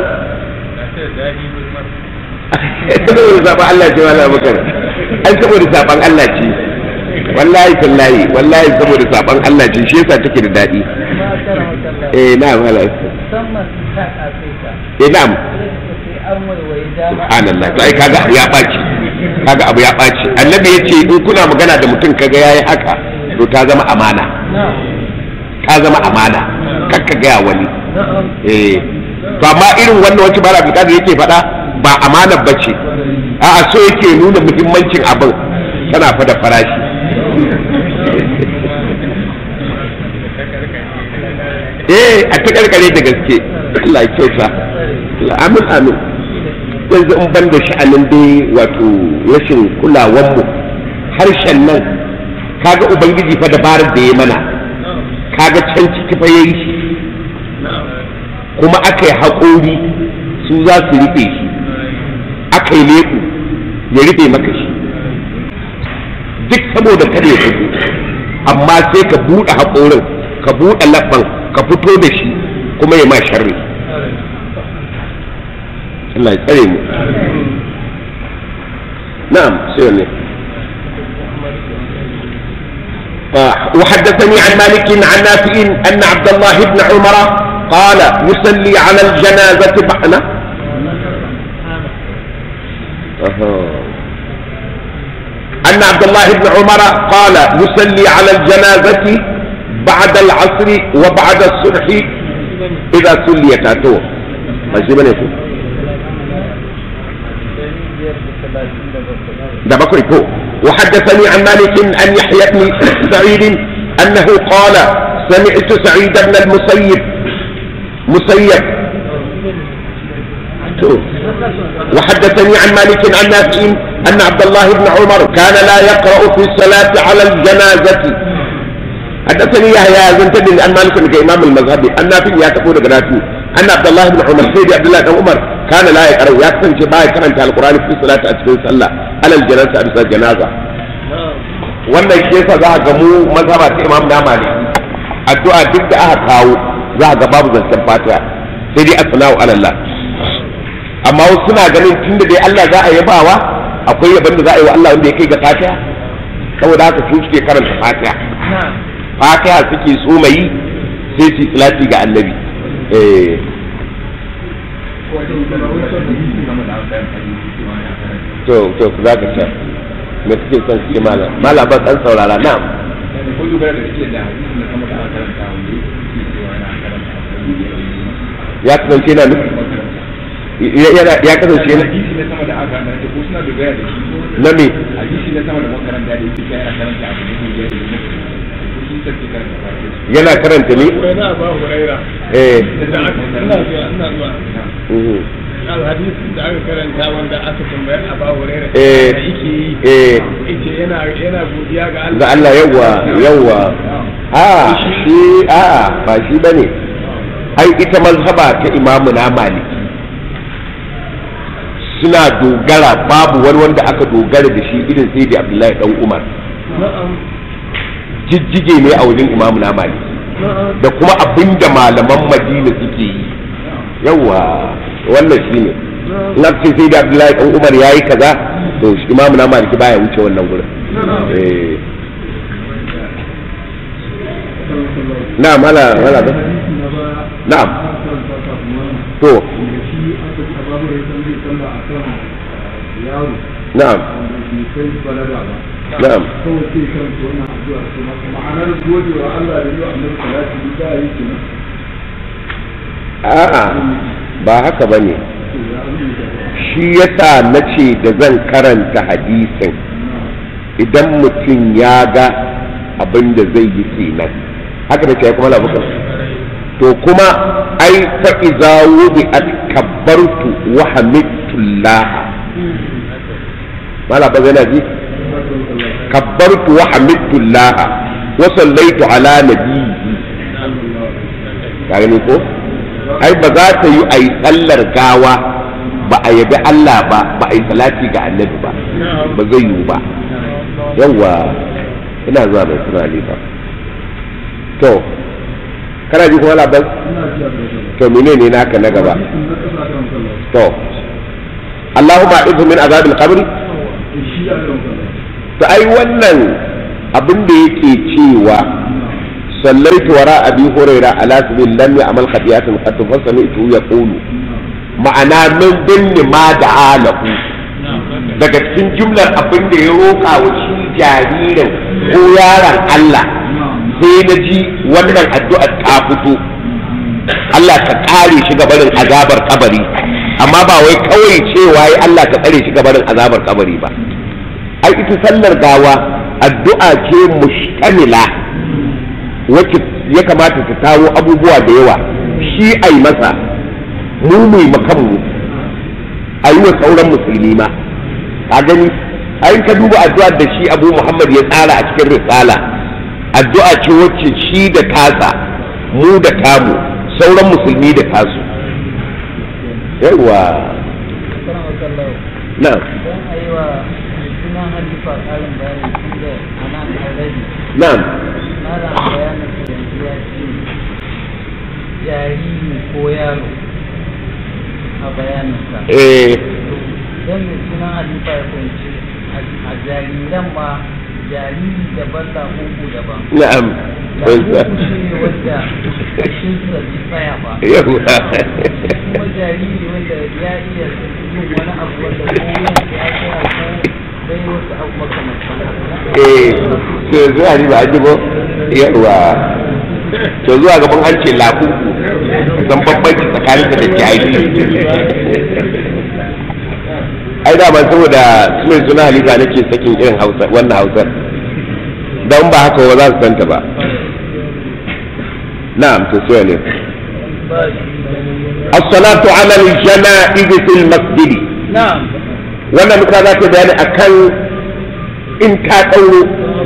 saboda zaɓen Allah ce wala bakar an saboda zaɓen Allah ce wallahi tallahi wallahi saboda zaɓen Allah ce shi yasa take da daɗi eh na wala musamman ta ƙasaita eh na'am sai an waiwaye dama subhanallah to ai kaga abu ya ɓaci kaga abu ya ɓaci annabi ya ce in kuna magana da mutum kaga yayi haka to ta zama amana ta zama amana kakka gaya wani eh to amma irin wannan wacce bara abdulkadir yake faɗa ba amanar bace a'a so yake nuna muhimmancin abin tana fa da farashi eh a ta karkare da gaske Allah ya kyauta amin amin yanzu in ban da sha'anin dai wato rashin kulawanmu harshen nan kaga ubangiji fa dabarar da ya mana kaga can ciki fa yayi shi kuma aka yi haƙori su za su rufe shi aka yi leku ya rufe maka shi duk saboda kada ya fito amma sai ka buɗe haƙorin ka buɗe labban ka fito da shi kuma ya ma sharri Allah ya tsare mu na'am sai ne وحدثني عن مالك عن نافع أن عبد الله بن عمر قال يصلي على الجنازة بعنا أن عبد الله بن عمر قال يصلي على الجنازة بعد العصر وبعد الصبح إذا صليت أتوه ماشي بني يقول ده بكري فوق وحدثني عن مالك أن يحيى بن سعيد أنه قال سمعت سعيد بن المسيب مسيب وحدثني عن مالك عن نافع أن عبد الله بن عمر كان لا يقرأ في الصلاة على الجنازة حدثني يحيى زنتني عن مالك كإمام المذهب أن نافع يعتقد نافع أن عبد الله بن عمر سيدي عبد الله بن عمر كان لا يقرأ يكتب شباب كان القرآن في الصلاة أتكون صلى على الجنازة أبسا الجنازة wannan shi yasa za a ga mu mazhaba ta imam na mali addu'a duk da aka kawo za a ga babu zancen fatiha sai dai asna'u ala Allah amma wasu suna ganin tunda dai Allah za a yabawa akwai yaban da za a yi wa Allah wanda ya kai ga fatiha saboda haka su suke karanta fatiha fatiha suke so mai sai su salati ga annabi eh to to za ka sha me kake son su ce malam malam ba san saurara na'am ko dogara da kake da hadisi na sama da aka karanta wanda yake cewa yana karanta ya kasance yana nufi ya yana- ya kasance yana hadisi na sama da aka karanta ko suna dogara da shi na me hadisi na sama da makaranta da yake cewa yana karanta abu ne ko ya yi ko sun tafi karanta fatiha yana karanta ne Huraira ba Huraira eh da aka ina zuwa ina zuwa mhm. alhadisi da aka karanta wanda aka tambayar a ba Huraira Eh. da yake yi eh yace yana yana godiya ga Allah ga Allah yawwa yawwa a shi a ba shi bane ai ita mazhaba ta imamu na maliki suna dogara babu wani wanda aka dogara da shi irin sai da abdullahi dan umar jijjige ne a wajen imamu na maliki da kuma abinda malaman madina suke yi yawwa wannan shi ne na ce sai da abdullahi dan umar ya yi kaza to shi imamu na maliki baya wuce wannan gurin eh na'am ala ala ba na'am to na'am na'am a'a ba haka bane shi yasa na ce da zan karanta hadisin idan mutum ya ga abin da zai yi kenan haka da ce kuma labuka to kuma ai fa iza wudi at kabbartu wa hamidtullah mala ba zai ji kabbartu wa hamidtullah wa sallaitu ala nabiyyi ka gani ko ai ba za ta yi a yi sallar gawa ba a yabi Allah ba ba a yi salati ga annabi ba ba zai yiwu ba yawwa ina zuwa mai suna ba to kana ji kuma labar to menene naka na gaba to Allahumma izu min azabil qabri to ai wannan abin da yake cewa sallaitu wara abi huraira ala sabil lam ya'mal khati'atan qad fasami'tu yaqulu ma'ana min binni ma da alahu daga cikin jumlar abin da ya roƙa wa shi jaririn ko yaron Allah sai na ji wannan addu'ar ta fito Allah ka kare shi gabarin azabar kabari amma ba wai kawai cewa yi Allah ka tsare shi gabarin azabar kabari ba ai ita sallar gawa addu'a ce mustamila wacce ya kamata ta tawo abubuwa da yawa shi ai masa mu mu makanmu a yi wa sauran musulmi ma ka gani ai ka duba addu'ar da shi abu muhammad ya tsara a cikin risala addu'a ce wacce shi da tasa mu da tamu sauran musulmi da tasu yawa Kana makallau. na Don a yi wa sunan halifa ƙarin bayani tun da ana already. na Mara bayanin da yanzu ya ce jariri ko yaro a bayaninsa. eh Don mai sunan halifa ya fahimci a jariran ma jariri daban da uku daban. na'am Da uku shi ne wanda kashinsa bai tsaya ba. yawa kuma jariri wanda ya iya yin wani abu wanda ko wuyan ya tsaya ko dai wasu abu makamantan haka. eh to zuwa ni ba a ji ba yawa to zuwa gaban an ce lafu san bambanci tsakanin da jahili ai da ban saboda sunan suna halifa nake sakin irin hausa wannan hausar don ba haka ba za su santa ba na'am to sai ne as-salatu ala al-jana'iz fil masjid Na'am. wannan muka za ta bayani akan in ta dauro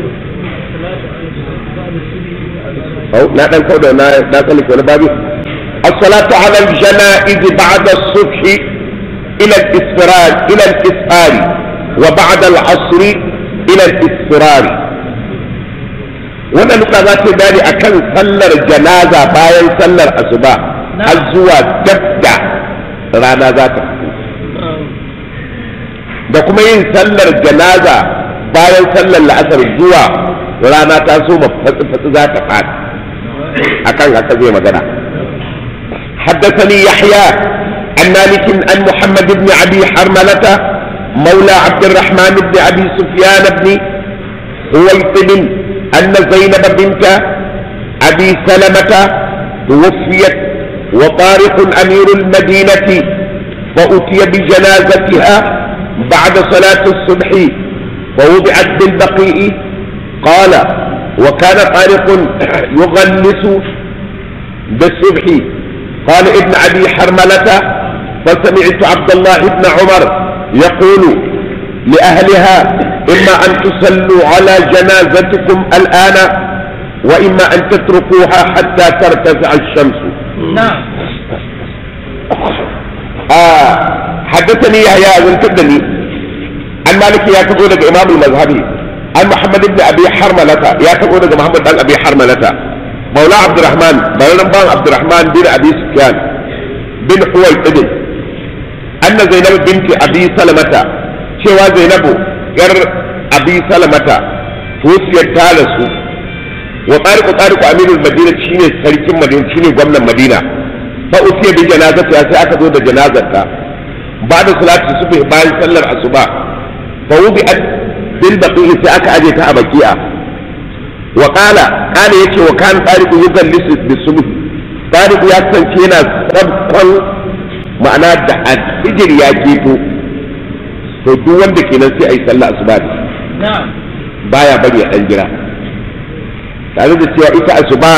أو لا نقول لا لا تلك ولا بابي الصلاة على الجنائز بعد الصبح إلى الإسفرار إلى الإسفار وبعد العصر إلى الإسفرار wannan nuka za ta dani a kan sallar janaza bayan sallar asuba har zuwa dabda rana za ta fito da kuma yin sallar janaza bayan sallar la'asar zuwa rana ta so fatsi-fatsi za ta fadi akan haka zai magana حدثني يحيى عن مالك عن محمد بن أبي حرملة مولى عبد الرحمن بن أبي سفيان بن هويطب أن زينب بنت أبي سلمة توفيت وطارق أمير المدينة فأتي بجنازتها بعد صلاة الصبح فوضعت بالبقيء قال وكان طارق يغلس بالصبح قال ابن أبي حرملة فسمعت عبد الله بن عمر يقول لأهلها إما أن تصلوا على جنازتكم الآن وإما أن تتركوها حتى ترتفع الشمس نعم آه حدثني يحيى بن كدني عن مالك يا تقول إمام المذهبي عن محمد بن أبي حرملة يا تقول محمد بن أبي حرملة مولى عبد الرحمن بن عبد الرحمن بن أبي سفيان بن حويطب أن زينب بنت أبي سلمة شوى زينب ير أبي سلمة توفيت تالسو وطارق طارق أمير المدينة شيني سركين مدينة شيني قمنا المدينة فأتي بجنازتها سأكدو جنازتها بعد صلاة الصبح بعد صلى الصبح فوضعت بالبقيع سأك أجيتها بكيئة وقال قال يكي وكان طارق يجلس بالصبح طارق يكسن كينا سبقا ma'ana da alfijir ya keto to duk wanda kenan sai a yi sallah asuba da shi نعم baya bari a ɗan jira tare da cewa ita asuba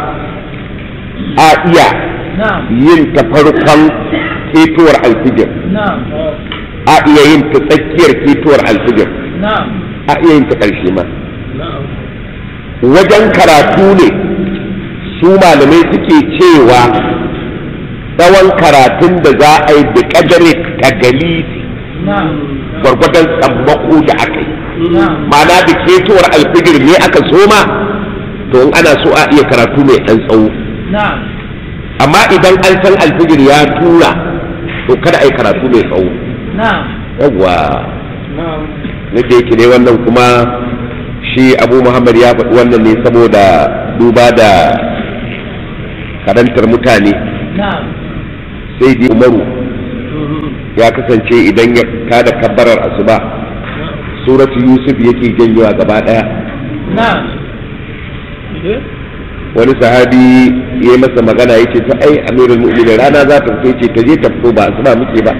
a iya نعم yin ta farkon ketowar alfijir نعم a iya yin ta tsakiyar ketowar alfijir نعم a iya yin ta ƙarshe ma wajen karatu ne su malamai suke cewa tsawon karatun da za a yi da ƙadare tagalisi نعم gwargwadon tsammako da aka yi نعم ma'ana da ketowar alfijir ne aka soma to in ana so a iya karatu mai ɗan tsawo نعم amma idan an san alfijir ya tura to kada a yi karatu mai tsawo نعم yawwa na da yake ne wannan kuma shi abu muhammad ya faɗi wannan ne saboda duba da karantar mutane نعم sai dai umaru ya kasance idan ya kada kabbarar asuba suratu yusuf yake janyowa gaba ɗaya نعم wani sahabi ya yi masa magana ya ce ta ai amirul mu'minin rana za ta fito ce ta je ta fito ba asuba muke ba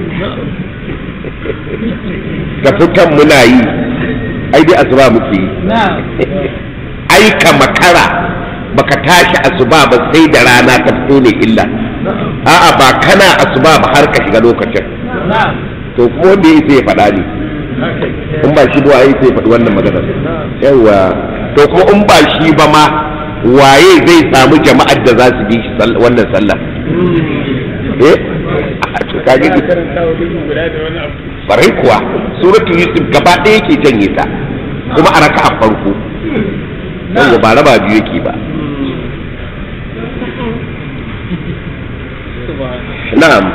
ta fitan muna yi ai dai asuba muke yi نعم ai ka makara baka tashi asuba ba sai da rana ta fito ne illa a'a ba kana asuba ba har ka shiga lokacin نعم to kuma wanda ya sai ya faɗa ne in ba shi ba ai sai ya faɗi wannan magana yawa to kuma in ba shi ba ma waye zai samu jama'ar da za su bi shi sall- wannan sallah eh a to kage barai kuwa suratul yusuf gaba ɗaya yake janye ta kuma a raka'a farko yawa ba raba biyu yake ba na'am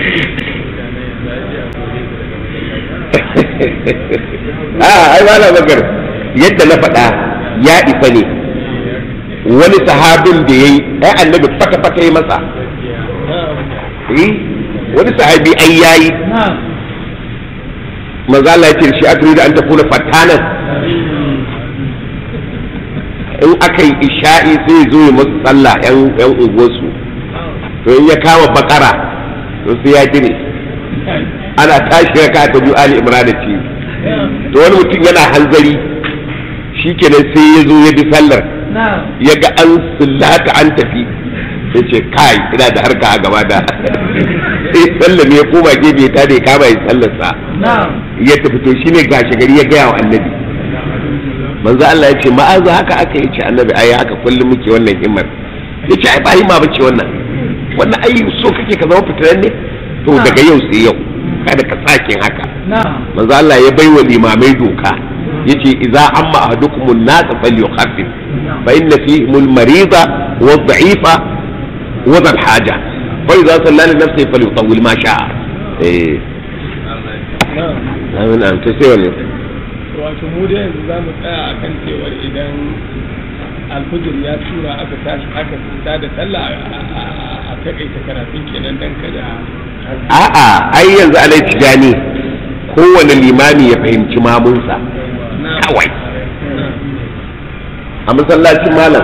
a ai ba na bakar yadda na faɗa ya isa ne wani sahabin da ya yi ai annabi fata-fata ya masa eh wani sahabi ai yayi نعم manzo Allah ya ce shi aka da an tafi na fatanan in aka yi isha'i sai zo ya musu sallah yan yan unguwarsu to in ya kama bakara to sai ya gine ana tashi raka ta biyu ali imran ce to wani mutum yana hanzari shikenan sai ya zo ya bi sallar نعم ya ga an sullata an tafi ya ce kai ina da harka a gaba da sai sallar ya koma gefe ta da ya kama ya sallarsa نعم ya tafi to shine gashi gari ya gaya wa annabi manzo Allah ya ce ma'aza haka aka yi ce annabi ai haka kullum muke wannan himmar ya ce ai ba himma bace wannan wannan ai so kake ka zama fitinan ne to daga yau sai yau kada ka sake haka نعم manzo Allah ya baiwa limamai doka yace idza amma ahadukumun nas falyukhaffif fa inna fihim al-marida wa ad-da'ifa wa dhal haja fa idza salla li nafsihi falyutawwil ma sha'a eh amin am ta sai wani wato mu da yanzu za mu tsaya a kan cewar idan alfujir ya tura aka tashi aka fita da sallah a- a a taƙaita karatun kenan dan kada a a'a ai yanzu alai tijani kowane limami ya fahimci mamunsa kawai a masallacin malam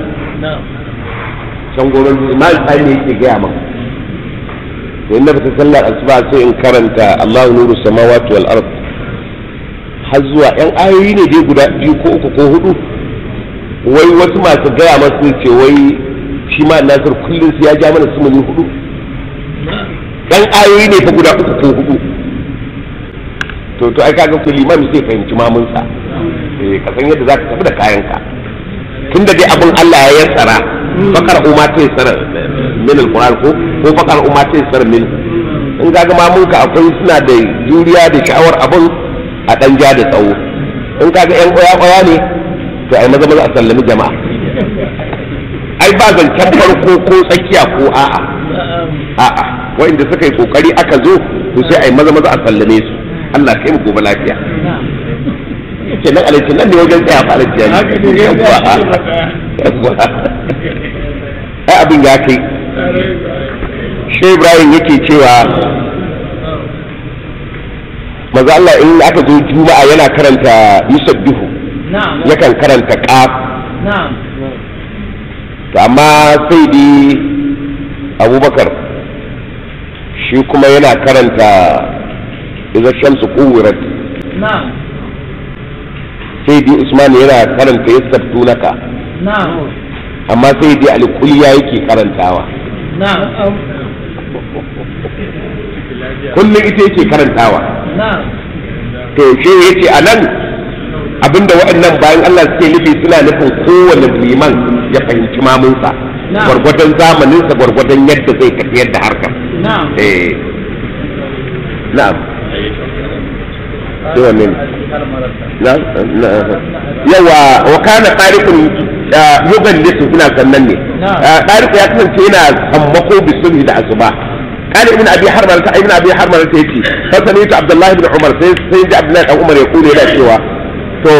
can goron imam tsari ne yake gaya maka to inda ba ta sallar asuba sai in karanta Allahu nuru samawati wal ard har zuwa yan ayoyi ne dai guda biyu ko uku ko hudu wai wasu masu gaya masu ce wai shi ma nasir kullum sai ya ja mana sumuni hudu yan ayoyi ne fa guda uku ko hudu to to ai kaga ku limami sai fahimci mamunsa eh ka san yadda zaka tafi da kayanka tunda dai abin Allah ya yassara fakar umma ta yassara min alquran ko ko fakar umma ta yassara min in kaga mamunka akwai suna da juriya da sha'awar abin a dan ja da tsawo in kaga yan koya koya ne to ai maza maza a sallami jama'a ai ba zancen farko ko tsakiya ko a'a a'a wa'inda suka yi kokari aka zo to sai ai maza maza a sallame su Allah kai mu gobe lafiya ce nan alaici nan ne wajen tsaya fa alaici yayi Haka ne, ya tsaya shi ba tsaya. ai abin ya kai shi Ibrahim yake cewa maza Allah in aka zo juma'a yana karanta yusabbihu na'am yakan karanta qaf na'am to amma sai dai abubakar shi kuma yana karanta idan shamsu kuwirat na'am sai dai usman yana karanta yasabtunaka na'am amma sai dai alkuliya yake karantawa na'am kullum ita yake karantawa na'am to shi yace a nan abinda waɗannan bayan Allah suke nufi suna nufin kowane liman ya fahimci mamunsa Na'am. gwargwadon zamaninsa gwargwadon yadda zai tafiyar da harkar na'am eh na'am sai wanne ne? na na yawa wa kana tariqun yugallisu ina sannan ne Na'am. tariqu ya kasance yana sammako bisulhi da asuba قال ابن ابي حرمله ابن ابي حرمله يجي فسمعت عبد الله بن عمر سيدي عبد الله بن عمر يقول الى cewa to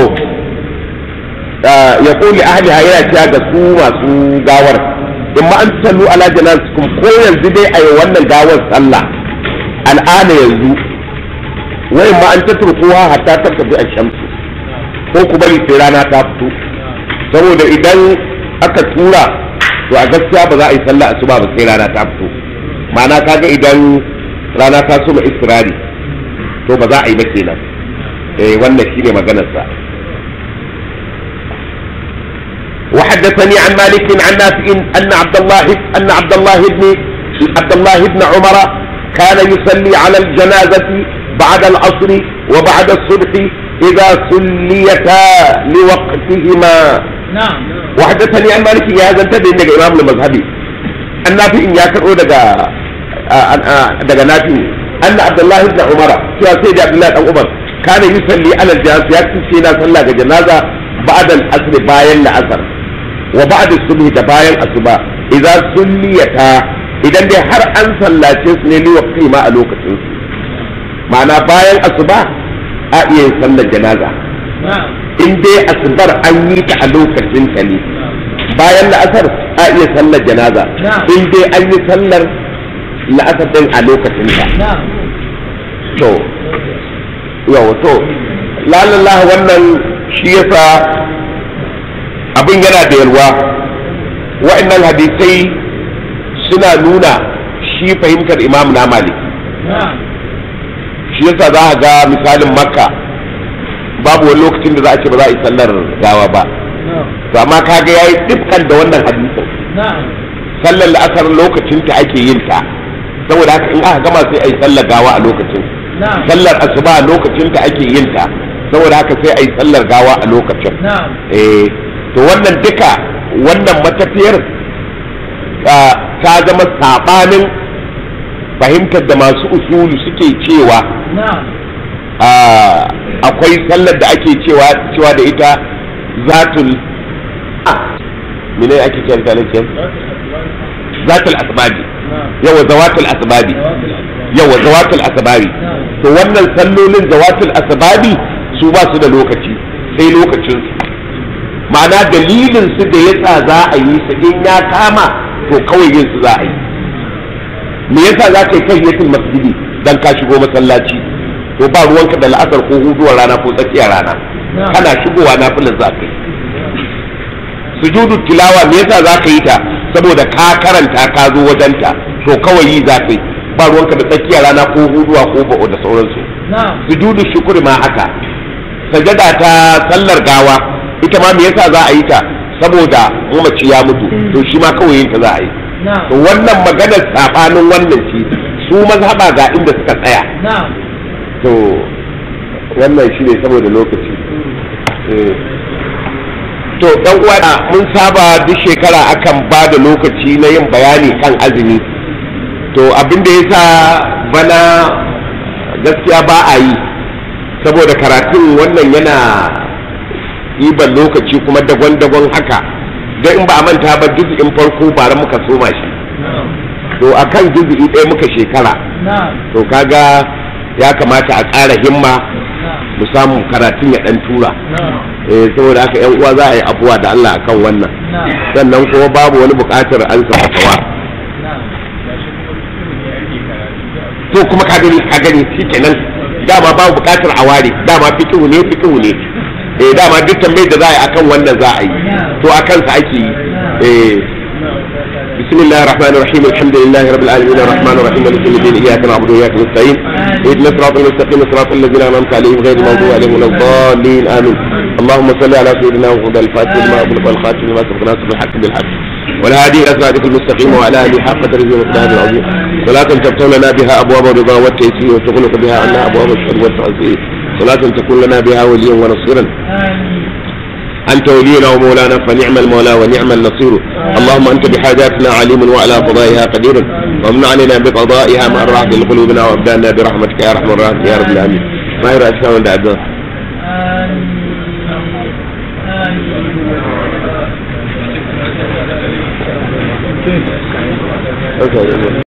يقول لاهلها yana cewa ga su masu gawar in ma an sallu ala janazatikum ko yanzu dai ayi wannan gawar sallah al'ana yanzu wai ma an tatrukuwa hatta tattabi ash-shamsu ko ku bari sai rana ta fito saboda idan aka tura to a gaskiya ba za a yi sallah asuba ba sai rana ta fito ma'ana kaga idan rana ta suma istirari to ba za a yi ba kenan eh wannan shine maganar sa وحدثني عن مالك عن نافع ان عبد الله ان عبد الله بن عبد الله بن عمر كان يصلي على الجنازة بعد العصر وبعد الصبح إذا صليتا لوقتهما na'am وحدثني عن مالك يا هذا انتبه انك امام المذهبي النافع ان يكرو دغا دغا نافع ان عبد الله بن عمر يا سيد عبد الله بن عمر كان يصلي على الجنازه يكفي سينا صلى جنازه بعد العصر باين العصر وبعد الصبح da bayan asuba idan sulliyata idan dai har an sallace su ne ni waqti ma a lokacin su ma'ana bayan asuba a iya yin sallar janaza na'am in dai asubar an yi ta a lokacin ta ne bayan la'asar a iya sallar janaza Na'am. in dai an yi sallar la'asar din a lokacin ta na'am to yau to lalallah wannan shi yasa abin yana da yalwa wa'annan hadisai suna nuna shi fahimtar imam na malik na'am shi yasa za a ga misalin makka babu wani lokacin da za a ce ba za a yi sallar gawa ba na'am to amma kaga yayi dukkan da wannan hadisin na'am sallar la'asar lokacin ta ake yin ta saboda haka in aka gama sai a yi sallar gawa a lokacin na'am sallar asuba a lokacin ta ake yin ta saboda haka sai a yi sallar gawa a lokacin na'am eh to wannan duka wannan matafiyar ah, ta zama sabanin fahimtar da masu usulu suke cewa na'am Ah, akwai sallar da ake cewa cewa da ita zatul ah, mene ake cewa ta nake zatul asbabi yawa zawatul asbabi yawa zawatul asbabi to wannan sallolin zawatul asbabi su ba su da lokaci sai lokacin su ma'ana dalilin su da yasa za a yi su in ya kama to kawai yin su za a yi me yasa za ka yi tahiyatul masjidi dan ka shigo masallaci to ba ruwanka da la'asar ko huduwar rana ko tsakiyar rana kana shigowa nafilar za ka yi sujudu tilawa me yasa za ka yi ta saboda ka karanta ka zo wajenta to kawai yi za ka yi ba ruwanka da tsakiyar rana ko huduwa ko ba'o da sauransu sujudu shukuri ma haka sajada ta sallar gawa ita ma me yasa za a yi ta saboda mamaci ya mutu to shi ma kawai yin ta za a yi to wannan maganar sabanin wannan shi su mazhaba ga inda suka tsaya to wannan shi ne saboda lokaci Eh. to dan uwa mun saba duk shekara akan ba da lokaci na yin bayani kan azumi to abin da yasa bana gaskiya ba a yi saboda karatun wannan yana ɗiban lokaci kuma dagon-dagon haka don in ba a manta ba in farko bara muka soma shi to akan juzu'i ɗaya muka shekara to kaga ya kamata a ƙara himma mu samu karatun ya ɗan tura eh saboda haka yan uwa za a yi abuwa da Allah akan wannan sannan kuma babu wani buƙatar an sa fatawa to kuma ka gani ka gani shikenan dama babu buƙatar a ware dama fikihu ne fikihu ne eh dama duk tambayar da za a yi akan wannan za a yi to akan sa ake yi eh بسم الله الرحمن الرحيم الحمد لله رب العالمين الرحمن الرحيم مالك يوم الدين اياك نعبد واياك نستعين اهدنا الصراط المستقيم صراط الذين انعمت عليهم غير المغضوب عليهم ولا الضالين امين اللهم صل على سيدنا محمد الفاتح لما اغلق والخاتم لما سبق ناصر الحق بالحق والهادي الى صراطك المستقيم وعلى اله حق ترجمه ومقداره العظيم صلاة تفتح لنا بها ابواب الرضا والتيسير وتغلق بها عنا ابواب الشر والتعزير صلاة تكون لنا بها وليا ونصيرا أنت ولينا ومولانا فنعم المولى ونعم النصير اللهم أنت بحاجاتنا عليم وعلى قضائها قدير وامن علينا بقضائها ما راحة لقلوبنا وابدالنا برحمتك يا رحمن الرحيم يا رب العالمين ما يرى أشياء من دعوة Okay.